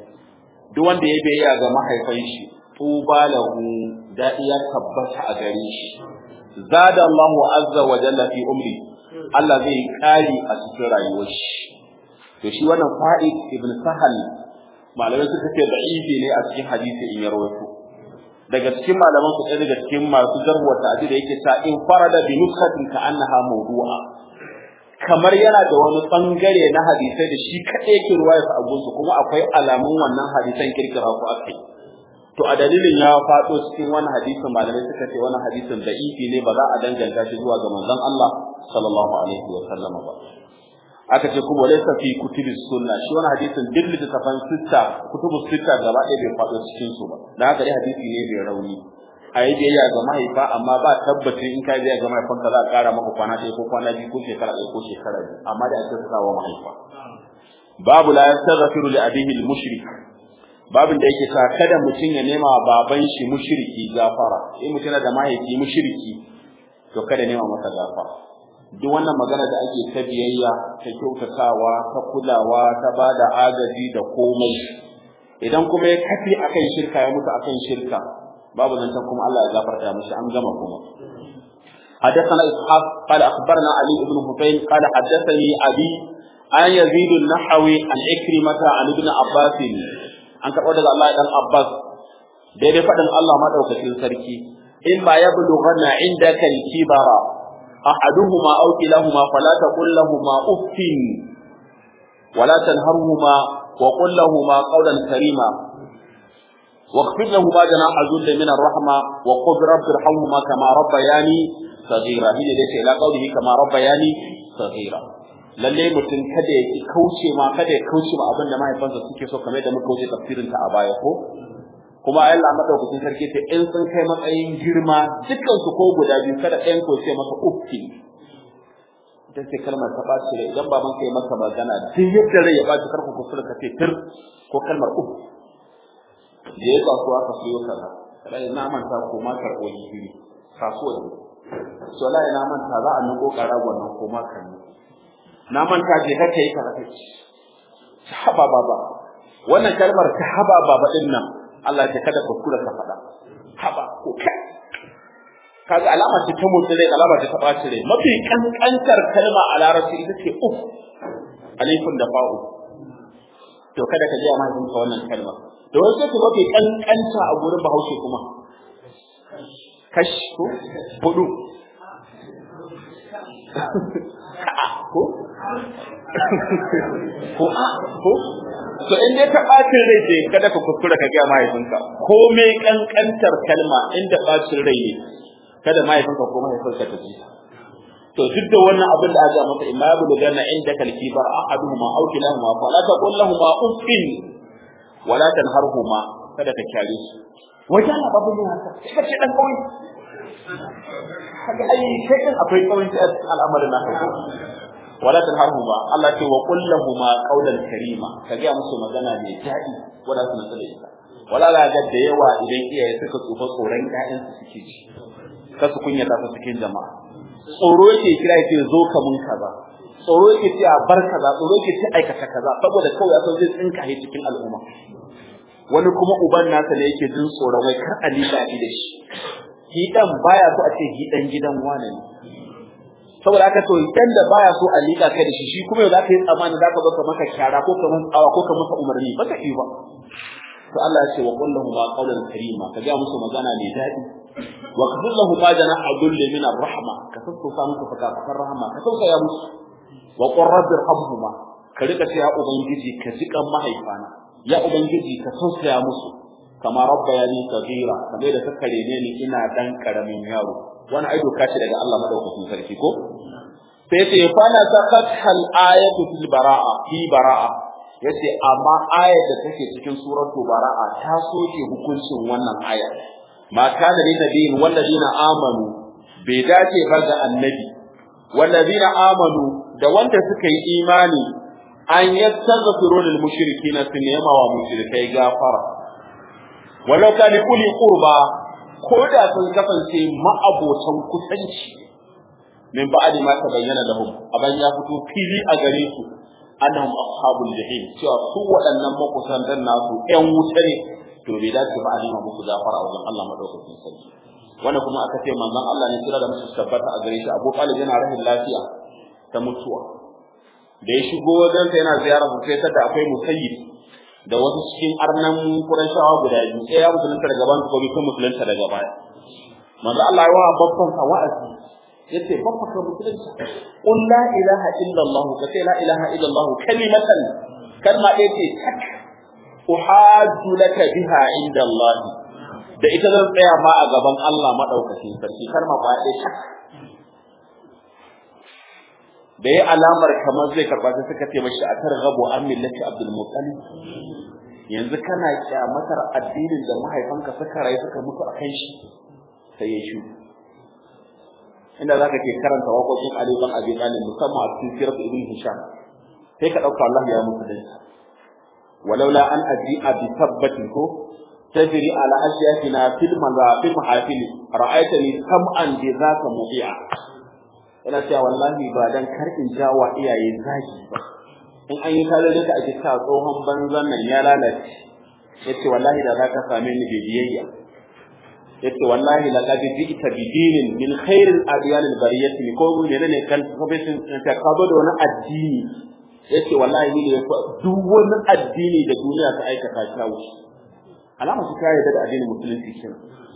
duk wanda ya biyayya ga mahaifan shi tuba lahu daɗi ya tabbata a gare shi zada Allah azza wa jalla fi umri Allah zai kari a cikin rayuwar shi to shi wannan fa'id ibn sahal malamai suka ce da'ifi ne a cikin hadisi in ya rawaito daga cikin malaman su daga cikin masu jarwa ta'adi da yake ta in farada bi nuskatin ka annaha mawdu'a kamar yana da wani bangare na hadisai da shi kadai yake ruwaya su abunsu kuma akwai alamun wannan hadisan kirkira ku akai to a dalilin ya faɗo cikin wani hadisin malamai suka ce wani hadisin da'ifi ne ba za a danganta shi zuwa ga manzon Allah sallallahu alaihi wa sallam ba aka ce kuma laysa fi kutubi sunna shi wani hadisin duk littafan sitta kutubu sitta gaba ɗaya bai faɗo cikin su ba da haka dai hadisi ne bai rauni a yi biyayya ga mahaifa amma ba tabbacin in ka yi biyayya ga mahaifanka za a ƙara maka kwana ɗaya ko kwana biyu ko shekara ɗaya ko shekara biyu amma da ake sakawa mahaifa babu la yastaghfiru li abihi al-mushrik babin da yake sa kada mutum ya nema baban shi mushriki gafara in mutum yana da mahaifi mushriki to kada nema masa gafara duk wannan magana da ake ta biyayya ta kyautatawa ta kulawa ta bada agaji da komai idan kuma ya kafi akan shirka ya mutu akan shirka babu zancen kuma Allah ya gafarta mishi an gama kuma حدثنا إسحاق قال أخبرنا علي بن حسين قال حدثني أبي عن يزيد النحوي عن إكرمة عن ابن عباس an karɓo daga Allah dan Abbas daidai faɗin Allah madaukakin sarki in ma ya bulughanna indaka al-kibara ahaduhuma aw kilahuma fala taqul lahumu uffin wala tanharhuma wa qul lahumu qawlan karima واخفض لهما جناح الذل من الرحمة وقل رب ارحمهما كما ربياني صغيرا هي ليس إلى قوله كما ربياني صغيرا lalle mutum kada ya ki kauce ma kada ya kauce ma abin da mahaifansa suke so kamar da muka wuce tafsirin ta a baya ko kuma Allah madaukakin sarki ce in sun kai matsayin girma dukkan su ko guda biyu kada ɗayan ko ce masa uffi ita ce kalmar ta ɓaci rai idan baban ka yi maka magana duk yadda rai ya ɓaci karku kusura ka ce tir ko kalmar uff da ya kasuwa ka siyo kaza kada ina manta ko ma karɓo gishiri kasuwa ne so la ina manta za a nuko ƙaragon nan ko ma kan na manta je ka kai ka kace haba baba wannan kalmar ta haba baba din nan Allah ya kada kuskura ka faɗa haba ko kai kaga alama ce ta motsi rai alama ce ta ɓaci rai mafi kankantar kalma a larabci ita ce uf alifun da fa'u to kada ka ji mahaifinka wannan kalma da wasu ce mafi kankanta a gurin bahaushe kuma kashi ko hudu ko ko a ko to in dai ta bacin rai ce kada ka kuskura ka ga mahaifinka ko me kankantar kalma inda bacin rai ne kada mahaifinka ko mahaifinka ta ji to duk da wannan abin da aka masa imma bu ganna inda kalkibar ahaduhuma aw kilahuma fala taqul lahumu uffin wala tanharhuma kada ka kyare su wajen na babu ne haka sai ce dan kawai kaga ai kai kan akwai kawai a al'amarin naka ko wala tanharhuma Allah ce wa qul lahumu qawlan karima kage musu magana mai daɗi wala su nasa da ita wala ga da yawa idan iyaye suka tsufa tsoron ƴaƴan su suke ji kasu kunyata su cikin jama'a tsoro yake kira yake zo ka mun kaza tsoro yake ce a bar kaza tsoro yake ce aikata kaza saboda kawai ya san zai tsinka shi cikin al'umma wani kuma uban nasa ne yake jin tsoron wai kar a liƙa shi da shi shi dan baya so a ce shi dan gidan wane ne saboda haka to dan da baya so a liƙa kai da shi shi kuma yau zaka yi tsamani zaka zo ka maka kyara ko ka masa tsawa ko ka masa umarni ba ka yi ba to Allah ya ce wa qul lahum qawlan karima ka ga musu magana mai daɗi wa qul lahum ma janaha dhulli min ar-rahma ka sassauta musu fakafakan rahama ka tausaya musu wa qur rabbi irhamhuma ka rika ce ya ubangiji ka jikan mahaifana ya ubangiji ka tausaya musu kama rabbayani saghira kamar da suka rene ni ina dan karamin yaro wani ai doka ce daga Allah madaukakin sarki ko sai ce fa na sakat hal ayatu fil bara'a fi bara'a yace amma ayar da take cikin suratu bara'a ta soke hukuncin wannan aya ma kana lin nabiyyin walladina amanu bai dace ba ga annabi walladina amanu da wanda suka yi imani an yastaghfiru lil mushrikeena sun nema wa mushrikai gafara walau kana kuli qurba ko da sun kasance ma'abotan kusanci min ba'di ma tabayyana lahum aban ya fito fili a gare su annahum ashabul jahim cewa su waɗannan makusantan nasu ƴan wuta ne to bai dace ba a nima musu gafara a wajen Allah madaukakin sarki wannan kuma aka ce manzon Allah ne kira da musu tabbata a gare shi Abu Talib yana rahin lafiya ta mutuwa da ya shigo wajen sa yana ziyarar sai ta da akwai musayyib da wasu cikin arnan Qurayshawa guda biyu sai ya musulunta daga ban ko bai musulunta daga baya manzo Allah ya wa babban sa wa'azi yace babba ka musulunta qul la ilaha illa Allah ka ce la ilaha illa Allah kalimatan kalma ɗaya ce tak uhajju laka biha inda Allah da ita zan tsaya ma a gaban Allah madaukakin sarki kalma ba ɗaya tak da ya alamar kamar zai karba sai suka ce mashi a targhabu an millati Abdul Muttalib yanzu kana kyamatar addinin da mahaifanka suka rayu suka mutu a kan shi sai ya shu inda zaka ke karanta waƙoƙin Ali bin Abi Talib musamman a cikin sirat Ibn Hisham sai ka dauka Allah ya mutu dai walaula an aji'a bi tabbatin ko tajri ala ashyakina fil mazafil mahafil ra'aytani sam'an bi zaka mudi'a ina cewa wallahi ba dan kar in jawa iyaye zaki ba in an yi tare da a jika tsohon banzan nan ya lalace yace wallahi da zaka same ni da biyayya yace wallahi laqad ji'ta bi dinin min khairil adyan al bariyati ko mun ne ne kan kabesin ta kabo da wani addini yace wallahi ni ne duk wani addini da duniya ta aikata ta wuce alama su kai da addinin musulunci kin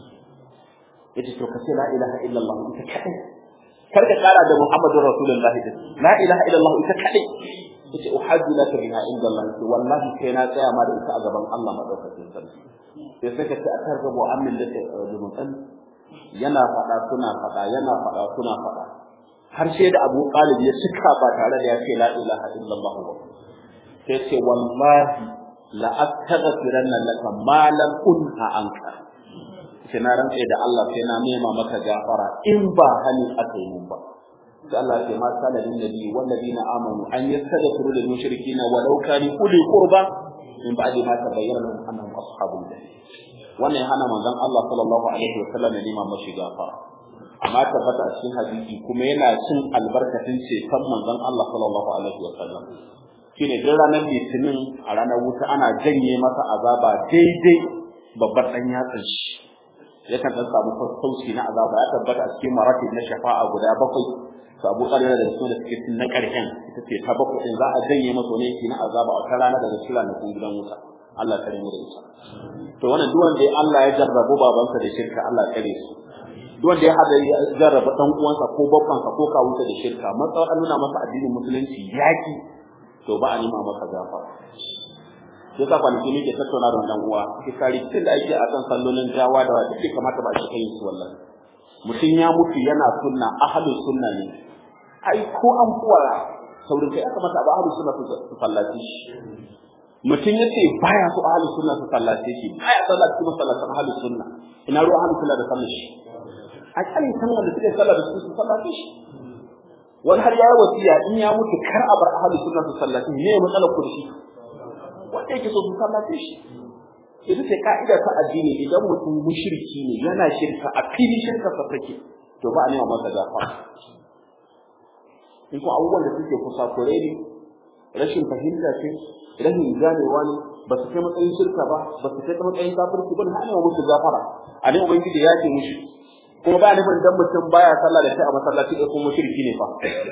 yace to kace la ilaha illallah ita kadai kar ka kara da muhammadur rasulullahi la ilaha illallah ita kadai yace uhaddu laka biha inda Allah wallahi kai na tsaya ma da ita a gaban Allah madaukakin sarki sai suka ce a kan rabo amin da dumutan yana faɗa suna faɗa yana faɗa suna faɗa har sai da Abu Talib ya cika ba tare da ya ce la ilaha illallah ba sai ce wallahi la astaghfiranna laka ma lam unha anka sai na rantsa da Allah sai na nema maka gafara in ba hali aka yi mun ba sai Allah ya ce ma kana lin nabi wal ladina amanu an yastaghfiru lil mushrikeena walau kanu uli qurba min ba'di ma tabayyana lahum annahum ashabul jahim wannan ya hana manzon Allah sallallahu alaihi wa sallam neman mashi gafara amma tabbata a cikin hadisi kuma yana cin albarkacin ceton manzon Allah sallallahu alaihi wa sallam shine duk ranar litinin a ranar wuta ana janye masa azaba daidai babbar dan yatsan shi yakan dan samu sassauci na azaba ya tabbata a cikin maratib na shafa'a guda bakwai to Abu Talib da su da suke cin na karshen ita ce ta bakwai din za a janye masa ne na azaba a rana daga cikin ranakun gidan wuta Allah kare mu da ita to wannan duk wanda Allah ya jarrabu babansa da shirka Allah kare su duk wanda ya hada ya jarraba dan uwansa ko babbansa ko kawunsa da shirka matsawar an nuna masa addinin musulunci yaki to ba a nima masa gafara sai ka kwanaki ne ke tattauna da wannan uwa ke kare tun da ake a kan sallolin jawa da wata ke kamata ba shi kai su wallahi mutum ya mutu yana sunna ahlus sunna ne ai ko an kuwa saurin kai aka mata ba ahlus sunna su sallaci shi mutum yace baya so ahlus sunna su sallace shi baya sallah cikin masallacin ahlus sunna ina ruwa ahlus sunna da sallar shi a kan san wanda suke sallar da su su sallace shi wani har yayi wasiya in ya mutu kar a bar ahlus sunna su sallace ne matsalar ku da shi wanda yake so su sallace shi ita ce ka'ida ta addini idan mutum mushriki ne yana shirka a fili shirka sa take to ba a nema masa gafara in ko abubuwan da suke kusa kore ne rashin fahimta ce rashin ganewa ne ba su kai matsayin shirka ba ba su kai matsayin kafirci ba ne ana musu gafara a ne ubangiji ya ce mushi kuma ba nufin dan mutum baya sallah da kai a masallaci da kuma shirki ne fa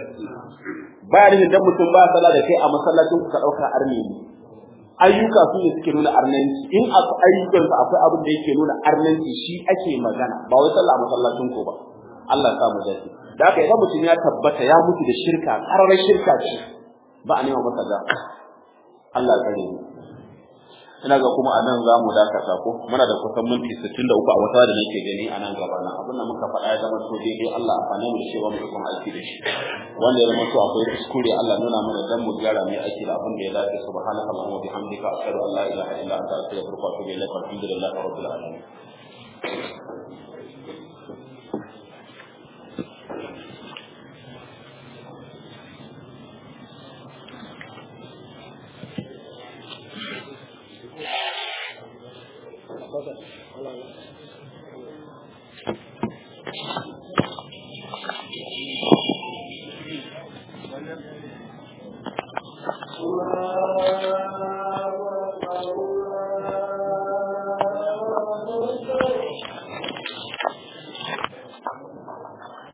baya nufin dan mutum baya sallah da kai a masallacin ku ka dauka arni ne ayyuka su ne suke nuna arnanci in a ayyukan sa akwai abin da yake nuna arnanci shi ake magana ba wai sallah a masallacin ku ba Allah ya sa mu dace da haka idan mutum ya tabbata ya mutu da shirka ƙarar shirka ce ba a nema masa da Allah ya kare mu ina ga kuma a nan za mu dakata ko muna da kusan minti 63 a wata da nake gani a nan gaba na abin da muka faɗa ya zama to daidai Allah a fane mu da cewa mu kuma aiki da shi wanda ya zama to akwai kuskure Allah nuna mana dan mu gyara mu aiki da abin da ya dace subhanaka allahumma wa bihamdika ashhadu an la ilaha illa anta astaghfiruka wa atubu ilaik alhamdulillahi rabbil alamin الله أكبر